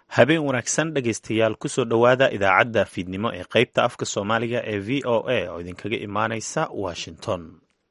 habeen wanaagsan dhegaystayaal kusoo dhowaada idaacadda fiidnimo ee qaybta afka soomaaliga ee v o a oo idinkaga imaanaysa washington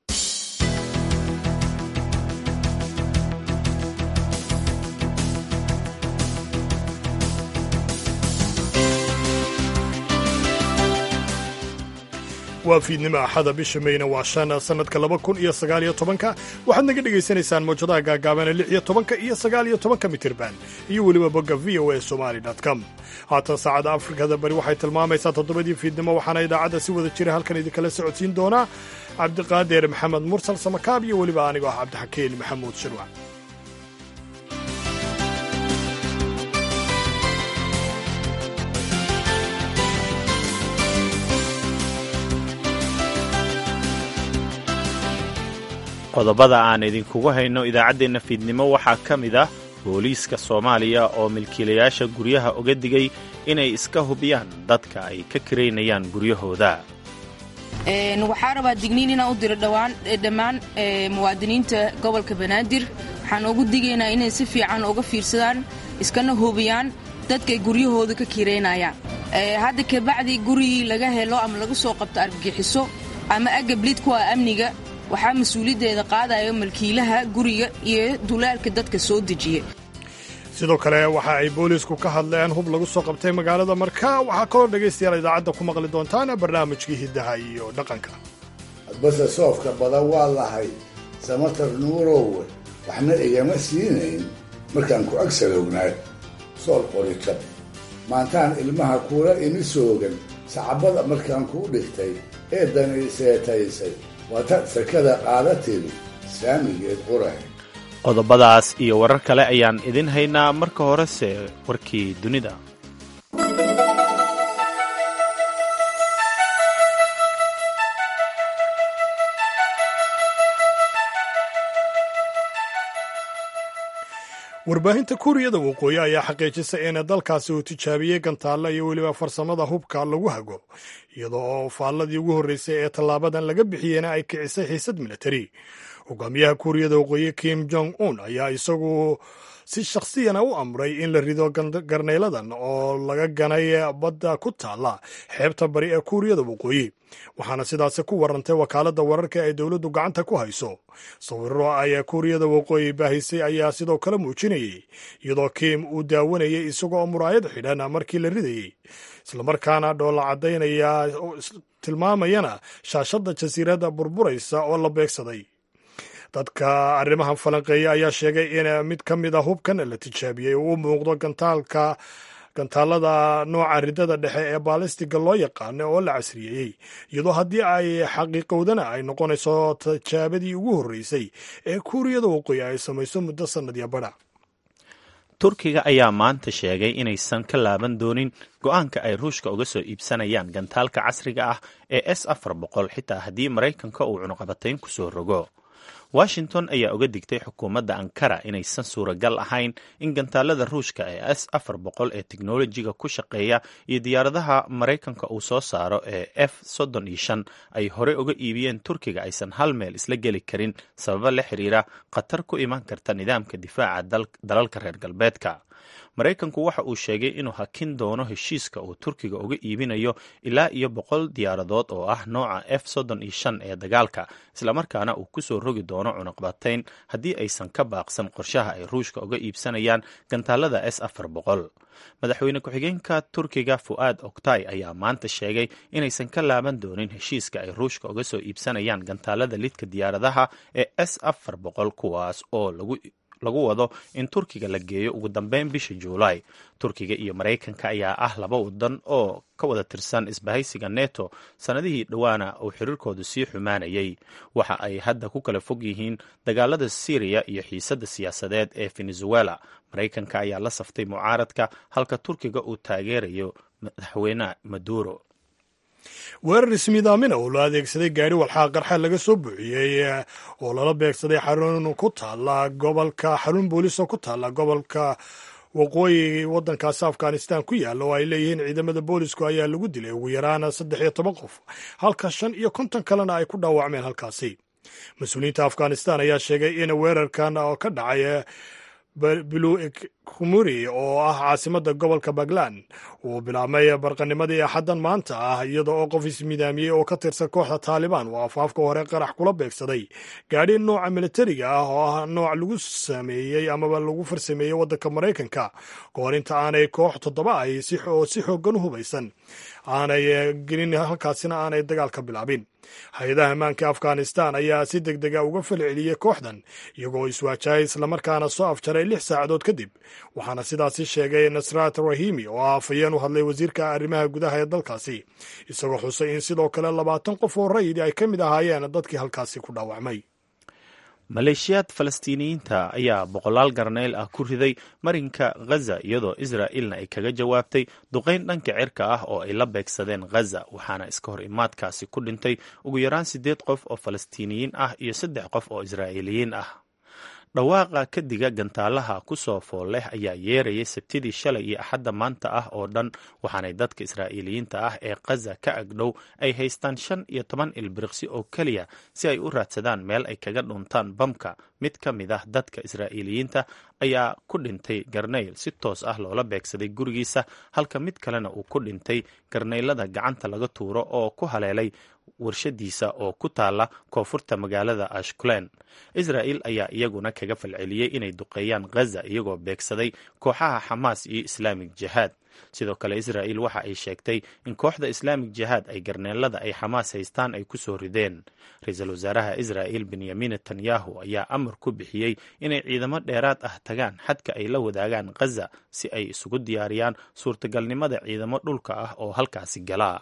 waa fiidnimo axada bisha meyna waa shan sanadka laba kun iyo sagaaliyo tobanka waxaad naga dhegaysanaysaan mawjadaha gaagaabana lix iyo tobanka iyo sagaaliyo tobanka mitirban iyo weliba bogga v o a somali com haatan saacadda afrikada bari waxay tilmaamaysaa toddobadii fiidnimo waxaana idaacadda si wada jira halkan idinkala socodsiin doonaa cabdiqaadir maxamed mursal samakaab iyo weliba anigoo ah cabdixakiin maxamuud shirwac qodobada aan idinkugu hayno idaacaddeenna fiidnimo waxaa ka mid ah booliiska soomaaliya oo milkiilayaasha guryaha uga digay inay iska hubiyaan dadka ay ka kiraynayaan guryahooda waxaa rabaa digniin inaan u diro dhammaan muwaadiniinta gobolka banaadir waxaan ugu digaynaa inay si fiican uga fiirsadaan iskana hubiyaan dadkay guryahooda ka kiraynayaan hadda kabacdi gurigii laga helo ama laga soo qabto argagixiso ama agablid kuwa amniga waxaa mas-uuliyaddeeda qaadaya malkiilaha guriga iyo dulaalka dadka soo dejiya sidoo kale waxa ay booliisku ka hadleen hub lagu soo qabtay magaalada marka waxaa kaloo dhegaystayaal idaacadda ku maqli doontaan barnaamijkii hiddaha iyo dhaqanka hadbase soofka badan waa lahay samatar nuurowe waxna igama siinayn markaan ku ag salownaay sool qorikab maantaan ilmaha kuula imi soogan sacabada markaan kuu dhigtay ee dani seetaysay waata sakada qaadatiri saamigeed qurahe qodobadaas iyo warar kale ayaan idin haynaa marka horese warkii dunida warbaahinta kuuriyada waqooyi ayaa xaqiijisay in dalkaasi uu tijaabiyey gantaalla iyo weliba farsamada hubka lagu hago iyadoo oo faalladii ugu horreysay ee tallaabadan laga bixiyeyna ay kicisay xiisad militari hogaamiyaha kuuriyada waqooyi kim jong un ayaa isagu si shakhsiyana u amray in la rido garnayladan oo laga ganay badda ku taalla xeebta bari ee kuuriyada waqooyi waxaana sidaasi ku warantay wakaaladda wararka ee dowladdu gacanta ku hayso sawirro ay kuuriyada waqooyi baahisay ayaa sidoo kale muujinayay iyadoo kim uu daawanayay isagoo muraayad xidhan markii la ridayey islamarkaana dhoolla caddaynaya tilmaamayana shaashadda jasiiradda burburaysa oo la beegsaday dadka arrimahan falanqeeya ayaa sheegay in mid ka mid a hubkan la tijaabiyey uu u muuqdo gantaalka gantaalada nooca ridada dhexe ee baalistiga loo yaqaano oo la casriyeeyey iyadoo haddii ay xaqiiqowdana ay noqonayso tijaabadii ugu horreysay ee kuuriyada waqooyi ay samayso muddo sannadya badha turkiga ayaa maanta sheegay inaysan ka laaban doonin go-aanka ay ruushka uga soo iibsanayaan gantaalka casriga ah ee s afar boqol xitaa haddii maraykanka uu cunuqabatayn ku soo rogo washington ayaa uga digtay xukuumadda ankara inaysan suuragal ahayn in gantaalada ruushka ee s afar boqol ee teknolojiga ku shaqeeya iyo diyaaradaha maraykanka uu soo saaro ee f soddon iyo shan ay horey uga iibiyeen turkiga aysan hal meel isla geli karin sababo la xiriira khatar ku iman karta nidaamka difaaca dalalka reer galbeedka maraykanku waxa uu sheegay inuu hakin doono heshiiska uu turkiga uga iibinayo ilaa iyo boqol diyaaradood oo ah nooca f soddon iyo shan ee dagaalka islamarkaana uu kusoo rogi doono cunuqbatayn haddii aysan ka baaqsan qorshaha ay ruushka uga iibsanayaan gantaalada s afar boqol madaxweyne ku-xigeenka turkiga fu'aad oktay ayaa maanta sheegay inaysan ka laaban doonin heshiiska ay ruushka uga soo iibsanayaan gantaalada lidka diyaaradaha ee s afar boqol kuwaas oo lagu lagu wado in turkiga la geeyo ugu dambeyn bisha juulaay turkiga iyo maraykanka ayaa ah laba wadan oo ka wada tirsan isbahaysiga neto sannadihii dhowaana uu xiriirkoodu sii xumaanayay waxa ay hadda ku kala fog yihiin dagaalada syriya iyo xiisadda siyaasadeed ee venezuela maraykanka ayaa la saftay mucaaradka halka turkiga uu taageerayo madaxweyne maduro weerar ismiidaamina oo loo adeegsaday gaari walxaa qarxa laga soo buuxiyey oo lala beegsaday xarun ku taala gobolka xarun booliis oo ku taala gobolka waqooyi waddankaasi afghanistan ku yaalla oo ay leeyihiin ciidamada boolisku ayaa lagu dilay ugu yaraan saddex iyo toban qof halka shan iyo konton kalena ay ku dhaawacmeen halkaasi mas-uuliyiinta afghanistan ayaa sheegay in weerarkan oo ka dhacay kumuri oo ah caasimadda gobolka puntland uu bilaabmay barqanimadii axaddan maanta ah iyada oo qof ismidaamiyey oo ka tirsan kooxda taalibaan uu afaafka hore qarax kula beegsaday gaadhi nooca militariga ah oo ah nooc lagu sameeyey amaba lagu farsameeyey waddanka maraykanka kahor inta aanay koox toddoba ahi oo si xooggan u hubaysan aanay gelin halkaasina aanay dagaal ka bilaabin hay-adaha ammaanka afghanistan ayaa si deg dega uga falceliyey kooxdan iyagoo iswaajahaya islamarkaana soo afjaray lix saacadood kadib waxaana sidaasi sheegay nasrat rahimi oo ah afhayeen u hadlay wasiirka arrimaha gudaha ee dalkaasi isagoo xusay in sidoo kale labaatan qof oo rayidi ay ka mid ahaayeen dadkii halkaasi ku dhaawacmay maleeshiyaad falastiiniyiinta ayaa boqolaal garneyl ah ku riday marinka ghaza iyadoo israa'ilna ay kaga jawaabtay duqayn dhanka cirka ah oo ay la beegsadeen ghaza waxaana iska hor imaadkaasi ku dhintay ugu yaraan siddeed qof oo falastiiniyiin ah iyo saddex qof oo israa'iiliyiin ah dhawaaqa kadiga gantaalaha ku soo fool leh ayaa yeerayay sabtidii shalay iyo axadda maanta ah oo dhan waxaanay dadka israa'iiliyiinta ah ee khaza ka agdhow ay haystaan shan iyo toban ilbiriqsi oo keliya si ay u raadsadaan meel ay kaga dhuntaan bamka mid ka mid ah dadka israa'iiliyiinta ayaa ku dhintay garnayl si toos ah loola beegsaday gurigiisa halka mid kalena uu ku dhintay garnaylada gacanta laga tuuro oo ku haleelay warshadiisa oo ku taala koonfurta magaalada ashkulen israa'il ayaa iyaguna kaga falceliyey inay duqeeyaan ghaza iyagoo beegsaday kooxaha xamaas iyo islaamig jihaad sidoo kale israa'il waxa ay sheegtay in kooxda islaamig jihaad ay garneelada ay xamaas haystaan ay ku soo rideen ra-iisul wasaaraha israa'il benyamin netanyahu ayaa amar ku bixiyey inay ciidamo dheeraad ah tagaan xadka ay la wadaagaan ghaza si ay isugu diyaariyaan suurtagalnimada ciidamo dhulka ah oo halkaasi galaa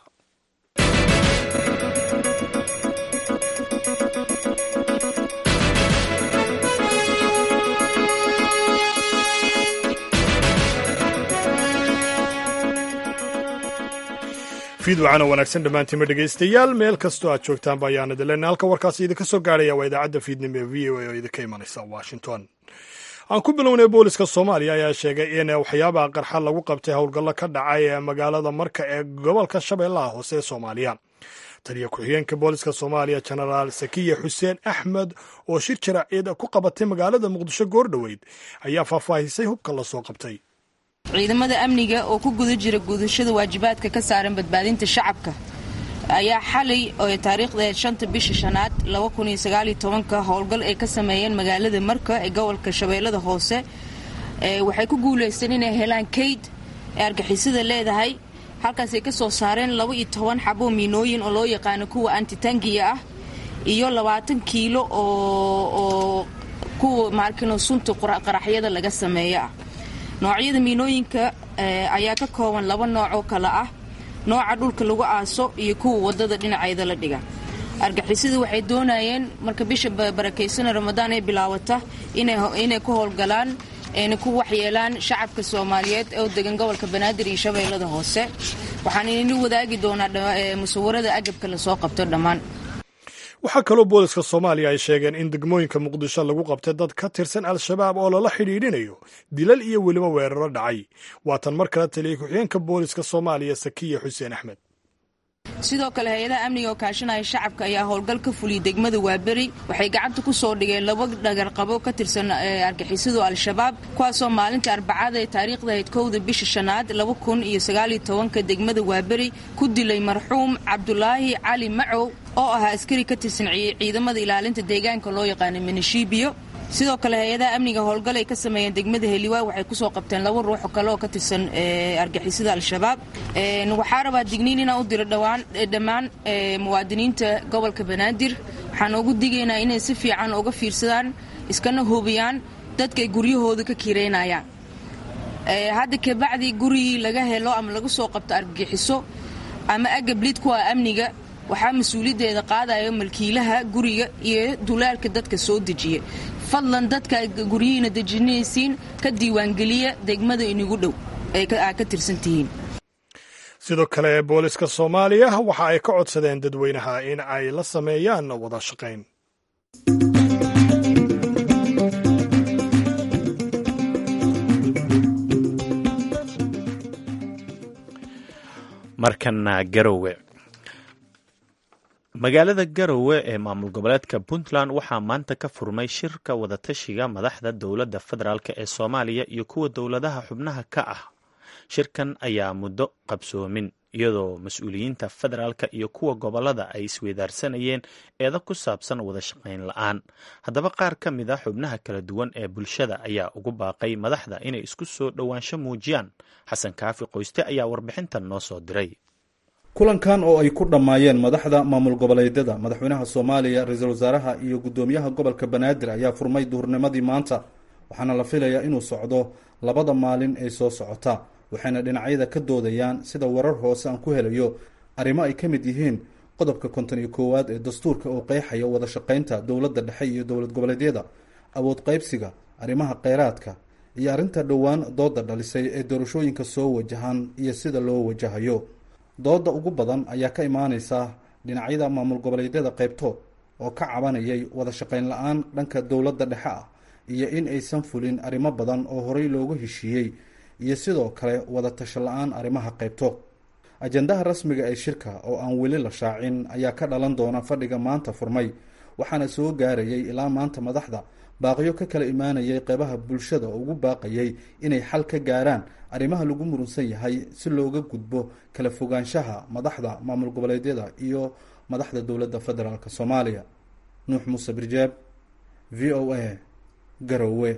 fiidwacana wanaagsan dhammaantiima dhegaystayaal meel kastoo aad joogtaanba ayaan idin leenahay halka warkaasi idinka soo gaarhaya waa idaacadda fiidnimo ee v o a oo idinka imanaysa washington aan ku bilownay booliska soomaaliya ayaa sheegay in waxyaabaha qarxa lagu qabtay howlgallo ka dhacay ee magaalada marka ee gobolka shabeellaha hoose ee soomaaliya taliya ku-xigeenka booliska soomaaliya jenaraal sakiya xuseen axmed oo shir jaraaciyad ku qabatay magaalada muqdisho goordhoweyd ayaa faahfaahisay hubka la soo qabtay ciidamada amniga oo ku guda jira gudashada waajibaadka ka saaran badbaadinta shacabka ayaa xalay oo taariikhda shanta bisha shanaad ka howlgal ay ka sameeyeen magaalada marka ee gobolka shabeellada hoose waxay ku guulaysteen inay helaan kayd ee argixisada leedahay halkaasay ka soo saareen laba iyo toban xabo miinooyin oo loo yaqaano kuwa antitangiya ah iyo labaatan kiilo oo kuwa maarkino sunta qaraxyada laga sameeyo ah noocyada miinooyinka ayaa ka kooban laba nooc oo kale ah nooca dhulka lagu aaso iyo kuwa wadada dhinaceeda la dhiga argixisada waxay doonayeen marka bisha barakaysan ramadaan ay bilaawata inay ku howlgalaan ayna ku waxyeelaan shacabka soomaaliyeed oo degan gobolka banaadir iyo shabeellada hoose waxaan idinla wadaagi doonaa musawarada agabka lasoo qabto dhammaan waxaa kaloo booliska soomaaliya ay sheegeen in degmooyinka muqdisho lagu qabtay dad ka tirsan al-shabaab oo lala xidhiidhinayo dilal iyo weliba weeraro dhacay waatan mar kale taliya ku-xigeenka booliska soomaaliya sakiya xuseen axmed sidoo kale hay-adaha amniga oo kaashanaya shacabka ayaa howlgal ka fuliyay degmada waaberi waxay gacanta ku soo dhigeen laba dhagarqabo ka tirsan argixisadu al-shabaab kuwaasoo maalinta arbacada ee taariikhda ahayd kowda bisha shanaad laba kun iyo sagaaliyo tobanka degmada waaberi ku dilay marxuum cabdulaahi cali macow oo ahaa askari ka tirsan ciidamada ilaalinta deegaanka loo yaqaana minishibiyo sidoo kale hay-adaha amniga howlgal ay ka sameeyeen degmada heliwaa waxay kusoo qabteen laba ruuxo kale oo ka tirsan argixisada al-shabaab waxaa rabaa digniin inaan u diro dhammaan muwaadiniinta gobolka banaadir waxaan ugu digaynaa inay si fiican uga fiirsadaan iskana hubiyaan dadkaay guryahooda ka kireynayaan hadda kabacdi gurigii laga helo ama laga soo qabto argagixiso ama agablid kuwa amniga waxaa mas-uuliyaddeeda qaadaya malkiilaha guriga iyo dulaalka dadka soo dejiya fadlan dadka guryihiina dejinaysiin ka diiwaangeliya degmada inigu dhow aad ka tirsan tihiin sidoo kale booliska soomaaliya waxa ay ka codsadeen dadweynaha in ay la sameeyaan wada shaqayn markana garowe magaalada garowe ee maamul goboleedka puntland waxaa maanta ka furmay shirka wadatashiga madaxda dowladda federaalk ee soomaaliya iyo kuwa dowladaha xubnaha ka ah shirkan ayaa muddo qabsoomin iyadoo mas-uuliyiinta federaalka iyo kuwa gobolada ay isweydaarsanayeen eeda ku saabsan wada shaqayn la-aan haddaba qaar ka mid a xubnaha kala duwan ee bulshada ayaa ugu baaqay madaxda inay isku soo dhowaansho muujiyaan xasan kaafi qoyste ayaa warbixintan noo soo diray kulankan oo ay ku dhammaayeen madaxda maamul goboleedyada madaxweynaha soomaaliya ra-iisul wasaaraha iyo guddoomiyaha gobolka banaadir ayaa furmay duhurnimadii maanta waxaana la filayaa inuu socdo labada maalin ee soo socota waxayna dhinacyada ka doodayaan sida warar hoose aan ku helayo arrimo ay ka mid yihiin qodobka konton iyo koowaad ee dastuurka oo qeexaya wada shaqaynta dowladda dhexe iyo dowlad goboleedyada awood qaybsiga arrimaha kheyraadka iyo arrinta dhowaan dooda dhalisay ee doorashooyinka soo wajahan iyo sida loo wajahayo dooda ugu badan ayaa ka imaaneysa dhinacyada maamul goboleedyada qaybtood oo ka cabanayay wada shaqayn la-aan dhanka dowladda dhexe ah iyo in aysan fulin arrimo badan oo horey loogu heshiiyey iyo sidoo kale wada tasho la-aan arrimaha qaybtood ajandaha rasmiga ee shirka oo aan weli la shaacin ayaa ka dhalan doona fadhiga maanta furmay waxaana soo gaarayay ilaa maanta madaxda baaqyo ka kala imaanayay qeybaha bulshada oo ugu baaqayay inay xal ka gaaraan arrimaha lagu murunsan yahay si looga gudbo kala fogaanshaha madaxda maamul goboleedyada iyo madaxda dowladda federaalk soomaaliya nuux muuse birjaab v o a garowe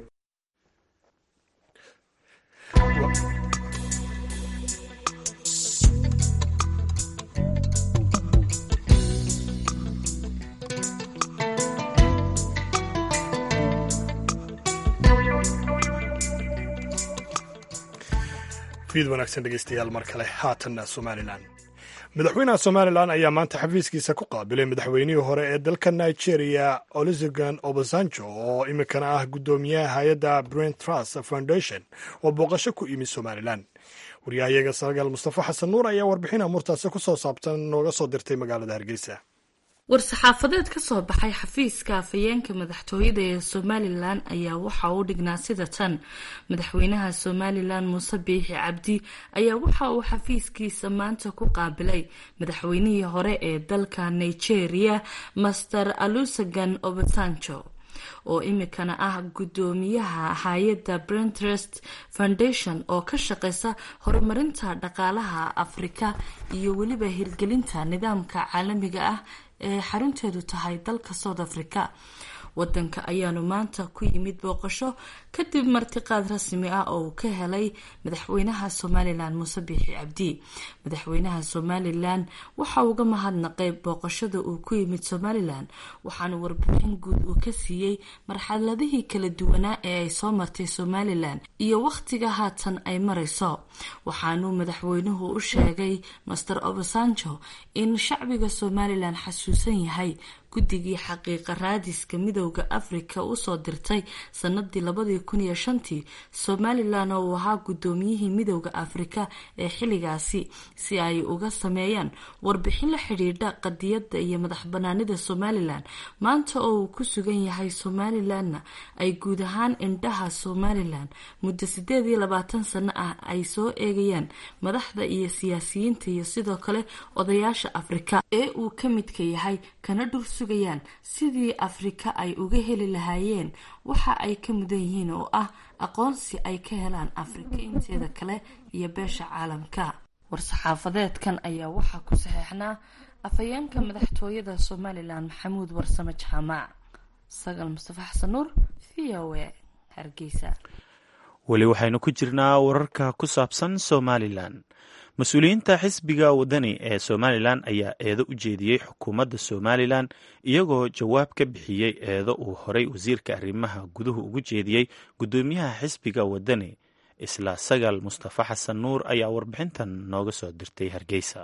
fiid wanaagsan dhegeystayaal mar kale haatanna somalilan madaxweynaha somalilan ayaa maanta xafiiskiisa ku qaabilay madaxweynihii hore ee dalka nigeria olusegun obasanjo oo iminkana ah guddoomiyaha hay-adda brent trust foundation oo booqasho ku yimid somalilan waryahayaga sargaal mustafa xasan nuur ayaa warbixin amurtaasi ku soo saabsan nooga soo dirtay magaalada hargeysa war-saxaafadeed ka soo baxay xafiiska afhayeenka madaxtooyada ee somalilan ayaa waxa uu dhignaa sida tan madaxweynaha somalilan muuse biixi cabdi ayaa waxa uu xafiiskiisa maanta ku qaabilay madaxweynihii hore ee dalka nigeria master alusagan obasanjo oo imikana ah guddoomiyaha hay-adda brentrest foundation oo ka shaqeysa horumarinta dhaqaalaha afrika iyo weliba hirgelinta nidaamka caalamiga ah ee xarunteedu tahay dalka south africa wadanka ayaanu maanta ku yimid booqasho kadib martiqaad rasmi ah oo uu ka helay madaxweynaha somalilan muuse biixi cabdi madaxweynaha somalilan waxa uga mahadnaqay booqashada uu ku yimid somalilan waxaana warbixin guud uu ka siiyey marxaladihii kala duwanaa ee ay soo martay somalilan iyo wakhtiga haatan ay marayso waxaanuu madaxweynuhu u sheegay master obasanjo in shacbiga somalilan xasuusan yahay guddigii xaqiiqa raadiska midowda afrika usoo dirtay sanadii labadii kun iyo shantii somalilan oo uu ahaa guddoomiyihii midowda afrika ee xilligaasi si ay uga sameeyaan warbixin la xidhiidha qadiyadda iyo madax banaanida somalilan maanta oo uu ku sugan yahay somalilanna ay guud ahaan indhaha somalilan muddo sideed iyo labaatan sano ah ay soo eegayaan madaxda iyo siyaasiyiinta iyo sidoo kale odayaasha afrika ee uu ka midka yahay kana dhur sugayaan sidii afrika ay uga heli lahaayeen waxa ay ka mudan yihiin oo ah aqoonsi ay ka helaan afrika inteeda kale iyo beesha caalamka war-saxaafadeedkan ayaa waxaa ku saxeexnaa afhayeenka madaxtooyada somalilan maxamuud warsame jaamac sagal mustafa xasan nuur v o a hargeysa weli waxaynu ku jirnaa wararka ku saabsan somalilan mas-uuliyiinta xisbiga wadani ee somalilan ayaa eedo u jeediyey xukuumadda somalilan iyagoo jawaab ka bixiyey eedo uu horey wasiirka arrimaha guduhu ugu jeediyey guddoomiyaha xisbiga wadani isla sagal mustafa xasan nuur ayaa warbixintan nooga soo dirtay hargeysa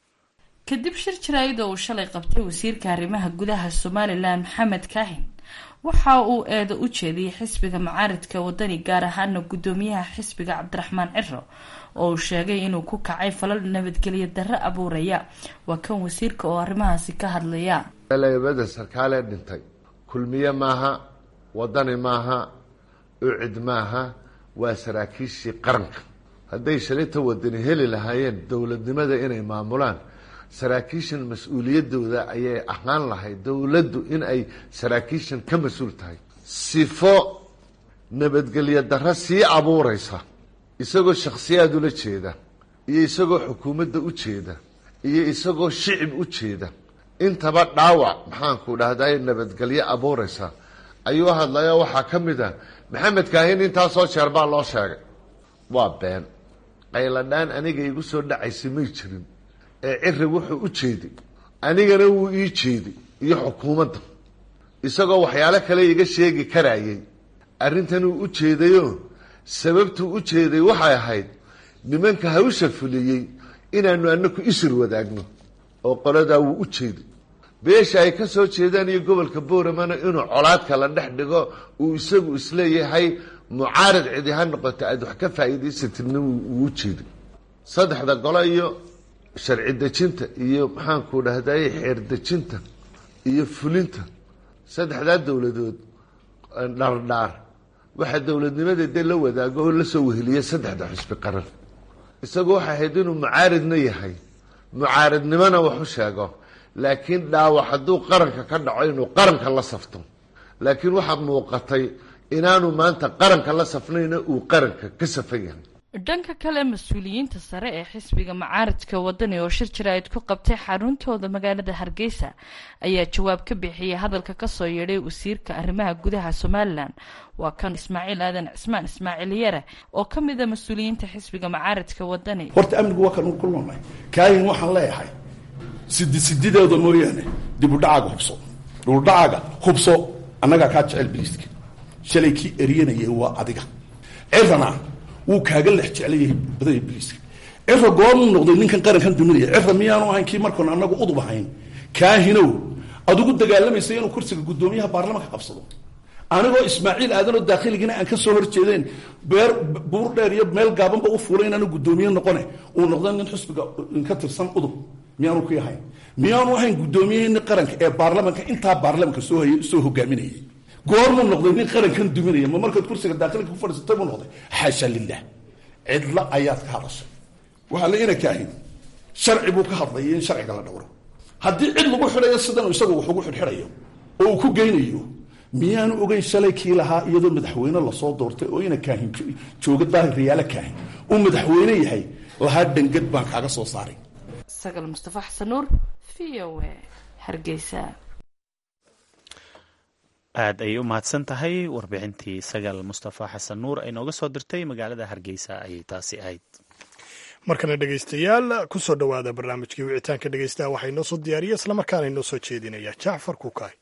kadib shir jaraa'id oo uu shalay qabtay wasiirka arrimaha gudaha somalilan maxamed kaahin waxa uu eedo u jeediyey xisbiga macaaridka wadani gaar ahaana guddoomiyaha xisbiga cabdiraxmaan ciro oo uu sheegay inuu ku kacay falal nabadgelyo darro abuuraya waa kan wasiirka oo arrimahaasi ka hadlaya labada sarkaalee dhintay kulmiye maaha wadani maaha ucid maaha waa saraakiishii qaranka hadday shalinta wadani heli lahaayeen dowladnimada inay maamulaan saraakiishan mas-uuliyadooda ayay ahaan lahayd dowladdu in ay saraakiishan ka mas-uul tahay sifo nabadgelyo darro sii abuureysa isagoo shakhsiyaad ula jeeda iyo isagoo xukuumadda u jeeda iyo isagoo shicib u jeeda intaba dhaawac maxaanku dhahday nabadgelyo abuureysa ayuu hadlaya waxaa ka mid ah maxamed kaahin intaasoo jeer baa loo sheegay waa been qayladhaan aniga igu soo dhacaysay may jirin ee ciri wuxuu u jeeday anigana wuu ii jeeday iyo xukuumadda isagoo waxyaalo kale iga sheegi karayay arrintanuu u jeedayo sababtuu u jeeday waxay ahayd nimanka hawsha fuliyey inaanu anaku isir wadaagno oo qoladaa wuu u jeeday beesha ay ka soo jeedaan iyo gobolka booramana inuu colaadka la dhex dhigo uu isagu isleeyahay mucaarad cidi ha noqoto aada wax ka faa'iidaysatidna wuu u jeeday saddexda golo iyo sharci dejinta iyo maxaanku dhahday xeer dejinta iyo fulinta saddexdaa dowladood dhardhaar waxaa dowladnimada dee la wadaago oo lasoo weheliya saddexda xusbi qaran isagu waxay ahayd inuu mucaaridna yahay mucaaridnimona wax u sheego laakiin dhaawac hadduu qaranka ka dhaco inuu qaranka la safto laakiin waxaa muuqatay inaanu maanta qaranka la safnayna uu qaranka ka safan yahay dhanka kale mas-uuliyiinta sare ee xisbiga macaaridka wadani oo shir jaraa'id ku qabtay xaruntooda magaalada hargeysa ayaa jawaab ka bixiyay hadalka kasoo yeedhay wasiirka arrimaha gudaha somalilan waa kan ismaaciil aadan cismaan ismaaciil yare oo ka mid a mas-uuliyiinta xisbiga macaaridka wadani horta amnigu waa kan ku noolnahay kaayin waxaan leeyahay sidi sidideeda mooyaane dibudhacaaga hubso dibudhacaaga hubso annagaa kaa jecel biliiska shalay kii eryanayay waa adiga cirana wuu kaaga lex jeclayahay badanya biliiska cira goormuu noqday ninkan qarankan duminaya cira miyaanu ahayn kii markoon anagu udub ahayn kaahinow adigu dagaalamaysa inuu kursiga guddoomiyaha baarlamanka qabsado anigoo ismaaciil aadanoo daakhiligiina aan ka soo horjeedeen beer buur dheer iyo meel gaabanba u fuulay inaanu guddoomiye noqone uu noqda nin xusbiga ka tirsan udub miyaanu ku ahayn miyaanu ahayn guddoomiyeeni qaranka ee baarlamanka intaa baarlamanka soo hay soo hogaaminayay goormuu noqday nin qarankan duminaya ma markaad kursiga daakilka ku fadhiisatay buu noqday xaasha lilah cidla ayaad ka hadashay waxaa la ina kaahin sharci buu ka hadlaya in sharciga la dhowro haddii cid lagu xidhayo sidan isagu wax ugu xidhxidhayo oo uu ku geynayo miyaanu ogeyn shalay kii lahaa iyadoo madaxweyne lasoo doortay oo ina kaahin jooga daahir riyaalo kaahin uu madaxweyne yahay lahaa dhangad baan kaaga soo saaray sagal mustafa xasan nuur v o a hargeysa aad ayay u mahadsan tahay warbixintii sagal mustafa xasan nuur ay nooga soo dirtay magaalada hargeysa ayay taasi ahayd markana dhegaystayaal ku soo dhowaada barnaamijkii wicitaanka dhegaystaha waxaa inoo soo diyaariya islamarkaana inoo soo jeedinaya jacfar kukaay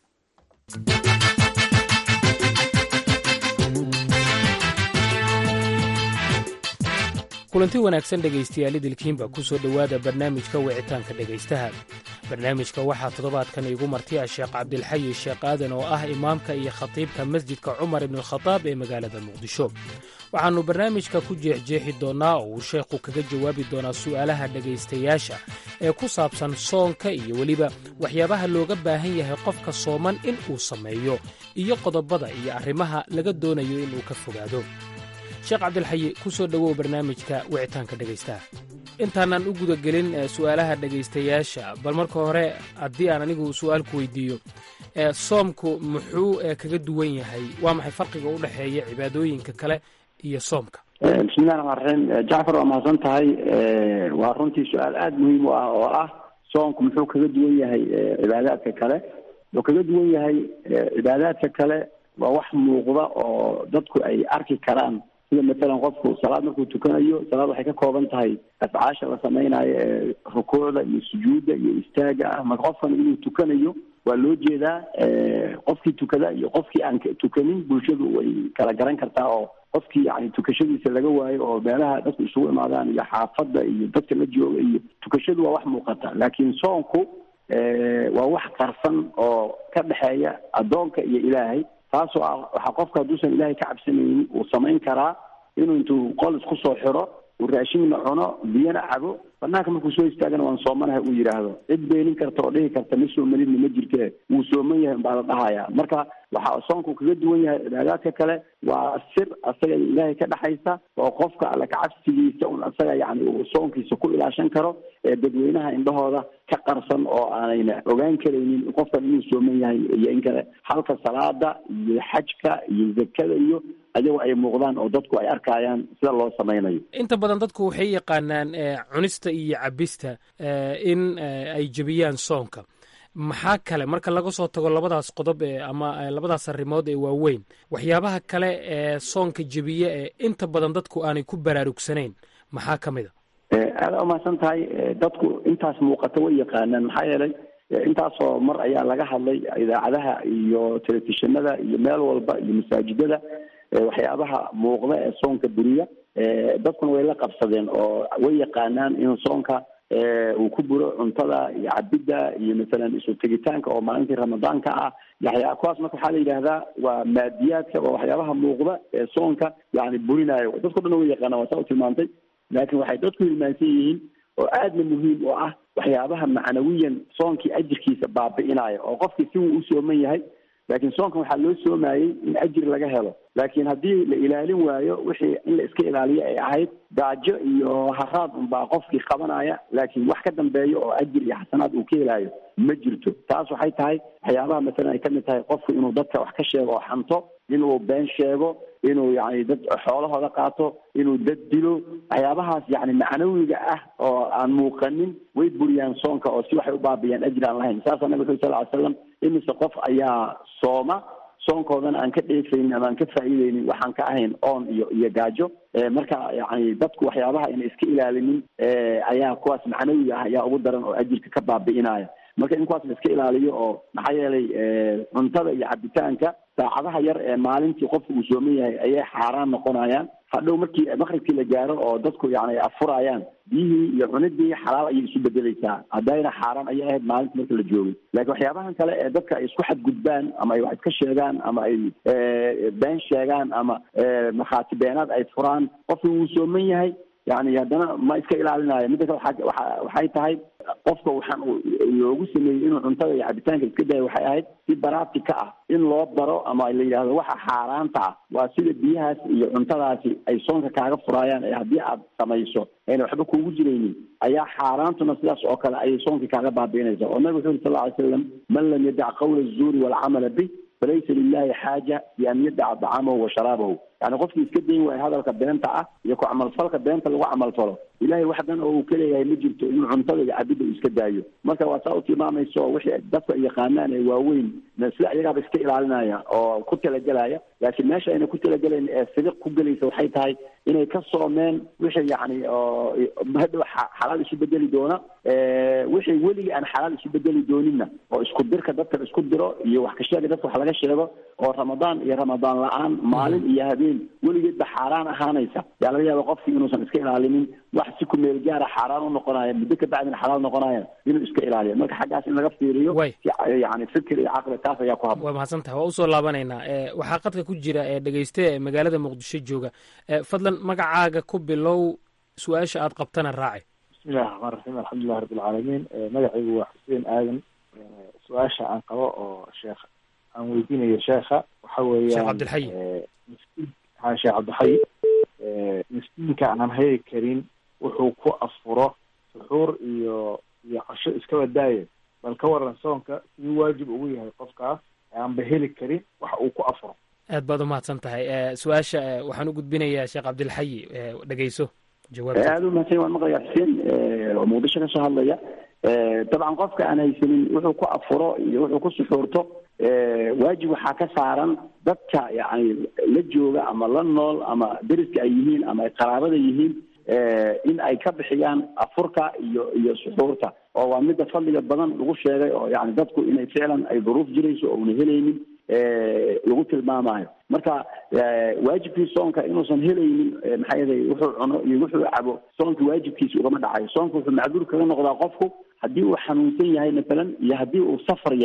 kulanti wanaagsan dhegaystayaal idilkiinba ku soo dhowaada barnaamijka wicitaanka dhegaystaha barnaamijka waxaa toddobaadkan iigu martiya sheekh cabdilxayi sheekh aadan oo ah imaamka iyo khatiibka masjidka cumar ibnualkhadaab ee magaalada muqdisho waxaannu barnaamijka ku jeexjeexi doonnaa oo uu sheekhu kaga jawaabi doonaa su'aalaha dhegaystayaasha ee ku saabsan soonka iyo weliba waxyaabaha looga baahan yahay qofka sooman in uu sameeyo iyo qodobada iyo arrimaha laga doonayo inuu ka fogaado sheekh cabdilxayi ku soo dhowow barnaamijka wicitaanka dhegaystaha intaanaan u gudagelin su'aalaha dhegaystayaasha bal marka hore haddii aan anigu su'aal ku weydiiyo soomku muxuu kaga duwan yahay waa maxay farqiga u dhexeeya cibaadooyinka kale iyo soomka bismillahi raxmaan raxiim jacfar waa mahadsan tahay waa runtii su-aal aada muhiim u ah oo ah soomku muxuu kaga duwan yahay cibaadaadka kale wuxuu kaga duwan yahay cibaadaadka kale waa wax muuqda oo dadku ay arki karaan sida matalan qofku salaad markuu tukanayo salaad waxay ka kooban tahay afcaasha la samaynayo ee rukuucda iyo sujuudda iyo istaaga ah marka qofkan inuu tukanayo waa loo jeedaa qofkii tukada iyo qofkii aan tukanin bulshadu way kala garan kartaa oo qofkii yani tukashadiisa laga waayo oo meelaha dadku isugu imaadaan iyo xaafadda iyo dadka la jooga iyo tukashadu waa wax muuqata laakiin soonku waa wax qarsan oo ka dhexeeya addoonka iyo ilaahay taasoo ah waxaa qofka hadduusan ilaahay ka cabsanaynin uu samayn karaa inuu intuu qol isku soo xiro uu raashinna cuno biyana cabo banaanka markuu soo istaagana waan soomanahay uu yidhaahdo cid beenin karta oo dhihi karta ma soomanidna ma jirte wuu sooman yahay baa la dhahaya marka waxaa soonku kaga duwan yahay cibaadaadka kale waa sir asaga ilaahay ka dhexaysa oo qofka alle kacabsigiisa un asaga yani uu soonkiisa ku ilaashan karo ee dadweynaha indhahooda ka qarsan oo aanayna ogaan karaynin qofkan inuu sooman yahay iyo in kale halka salaada iyo xajka iyo zakada iyo ayagoo ay muuqdaan oo dadku ay arkayaan sida loo samaynayo inta badan dadku waxay yaqaanaan cunista iyo cabista in ay jebiyaan soonka maxaa kale marka laga soo tago labadaas qodob ee ama labadaas arrimood ee waaweyn waxyaabaha kale ee soonka jebiye ee inta badan dadku aanay ku baraarugsanayn maxaa ka mid a aada umahadsan tahay dadku intaas muuqata way yaqaanaan maxaa yeelay intaasoo mar ayaa laga hadlay idaacadaha iyo telefishinada iyo meel walba iyo masaajidada waxyaabaha muuqda ee soonka buriya dadkuna way la qabsadeen oo way yaqaanaan in soonka uu ku buro cuntada iyo cabidda iyo masalan isu tegitaanka oo maalintii ramadaanka ah yaxyaa kuwaas marka waxaa la yidhaahdaa waa maadiyaadka waa waxyaabaha muuqda ee soonka yani burinayo dadku dhan way yaqaanaan waa saa u tilmaantay laakiin waxay dadku hilmaansan yihiin oo aadna muhiim u ah waxyaabaha macnawiyan soonkii ajirkiisa baabi'inaya oo qofkii si wuu u sooman yahay laakiin soonkan waxaa loo soomayey in ajir laga helo laakiin haddii la ilaalin waayo wixii in la iska ilaaliyo ay ahayd gaajo iyo haraad unbaa qofkii qabanaya laakiin wax ka dambeeya oo ajir iyo xasanaad uu ka helaayo ma jirto taas waxay tahay waxyaabaha masalan ay kamid tahay qofku inuu dadka wax ka sheego oo xanto inuu been sheego inuu yani dad xoolahooda qaato inuu dad dilo waxyaabahaas yani macnawiga ah oo aan muuqanin way buriyaan soonka oo si waxay u baabiyaan ajir aan lahayn saasa nabig uri sal ly slam imise qof ayaa sooma soonkoodana aan ka dheefaynin ama aan ka faa'iideynin waxaan ka ahayn oon iyo iyo gaajo marka yani dadku waxyaabaha ina iska ilaalinin ayaa kuwaas macnawiga ah ayaa ugu daran oo ajirka ka baabi'inaya marka in kuwaas la iska ilaaliyo oo maxaa yeelay cuntada iyo cabitaanka saacadaha yar ee maalintii qofku uu sooman yahay ayay xaaraan noqonayaan hadhow markii maqribkii la gaaro oo dadku yani ay afurayaan biyihii iyo cunidii xalaal ayay isu bedeleysaa haddayna xaaraan ayay ahayd maalinta marka la joogay laakiin waxyaabahan kale ee dadka ay isku xadgudbaan ama ay wax iska sheegaan ama ay been sheegaan ama markhaati beenaad ay furaan qofki wuu sooman yahay yani haddana ma iska ilaalinayo midda kale waa waxay tahay qofka waxaan loogu sameeyey inuu cuntada iyo cabitaanka iska dayo waxay ahayd si baraati ka ah in loo baro ama la yidhahdo waxa xaaraanta ah waa sida biyahaas iyo cuntadaasi ay soonka kaaga furaayaan ee haddii aad samayso ayna waxba kuugu jiraynin ayaa xaaraantuna sidaas oo kale ayay soonkii kaaga baabi'inaysa oo nabig wuxu uri sal lla ly slam man lam yadac qawla azuuri walcamala bih falaysa lilahi xaaja bi an yadaca dacaamahu wa sharaabahu yani qofkii iska dayn waayo hadalka beenta ah iyo ku camalfalka beenta lagu camalfalo ilahay wax dan oo uu ka leeyahay ma jirto inuu cuntada iyo cabidda uu iska daayo marka waa saa u tilmaamayso wixii dadku ay yaqaanaan ee waaweyn sida iyagaaba iska ilaalinaya oo ku talagelaya laakiin meesha ayna ku talagelayn ee sidiq ku gelaysa waxay tahay inay ka soomeen wixii yani oo hadhow xalaal isu bedeli doona wixii weligii aan xalaal isu bedeli dooninna oo isku dirka dadka isku diro iyo wax ka sheega dadka wax laga sheego oo ramadaan iyo ramadaan la-aan maalin iyo habeen weligeedba xaaraan ahaanaysa yaa laga yaaba qofkii inuusan iska ilaalinin wax si ku meel gaara xaaraan u noqonaya muddo ka bacdina xalaal noqonaya inuu iska ilaaliyo marka xaggaas in laga fiiriyo yani fikir iyo caqli taas ayaa ku habboon waa mahadsan tahay waa usoo laabanaynaa waxaa qadka ku jira ee dhegeyste ee magaalada muqdisho jooga fadlan magacaaga ku bilow su-aasha aad qabtana raaci bismillahi raxmaan raxiim alxamdulilahi rabbi alcaalamiin magacaygu waa xuseen aadan su-aasha aan qabo oo sheekh aan weydiinayo sheekha waxa weeyaan sheekh cabdilxayi miskiin ha sheekh cabdilxayi miskiinka aan hayi karin wuxuu ku afuro suxuur iyo iyo casho iskaba daaya bal ka waran soonka siduu waajib ugu yahay qofkaas aanba heli karin wax uu ku afuro aad baad umahadsan tahay su-aasha waxaan u gudbinayaa sheekh cabdilxayi dhegeyso jawaabta aada u mahadsan waan maqlayaa xuseen oo muqdisho kasoo hadlaya dabcan qofka aan haysanin wuxuu ku afuro iyo wuxuu ku suxuurto waajib waxaa ka saaran dadka yani la jooga ama la nool ama deriska ay yihiin ama ay qaraabada yihiin in ay ka bixiyaan afurka iyo iyo suxuurta oo waa midda fadliga badan lagu sheegay oo yani dadku inay ficlan ay duruuf jirayso oo una helaynin lagu tilmaamayo marka waajibkii soonka inuusan helaynin maxaa yeelay wuxuu cuno iyo wuxuu cabo soonka waajibkiisa ugama dhacayo soonka wuxuu macduur kaga noqdaa qofku haddii uu xanuunsan yahay masalan iyo haddii uu safar yahay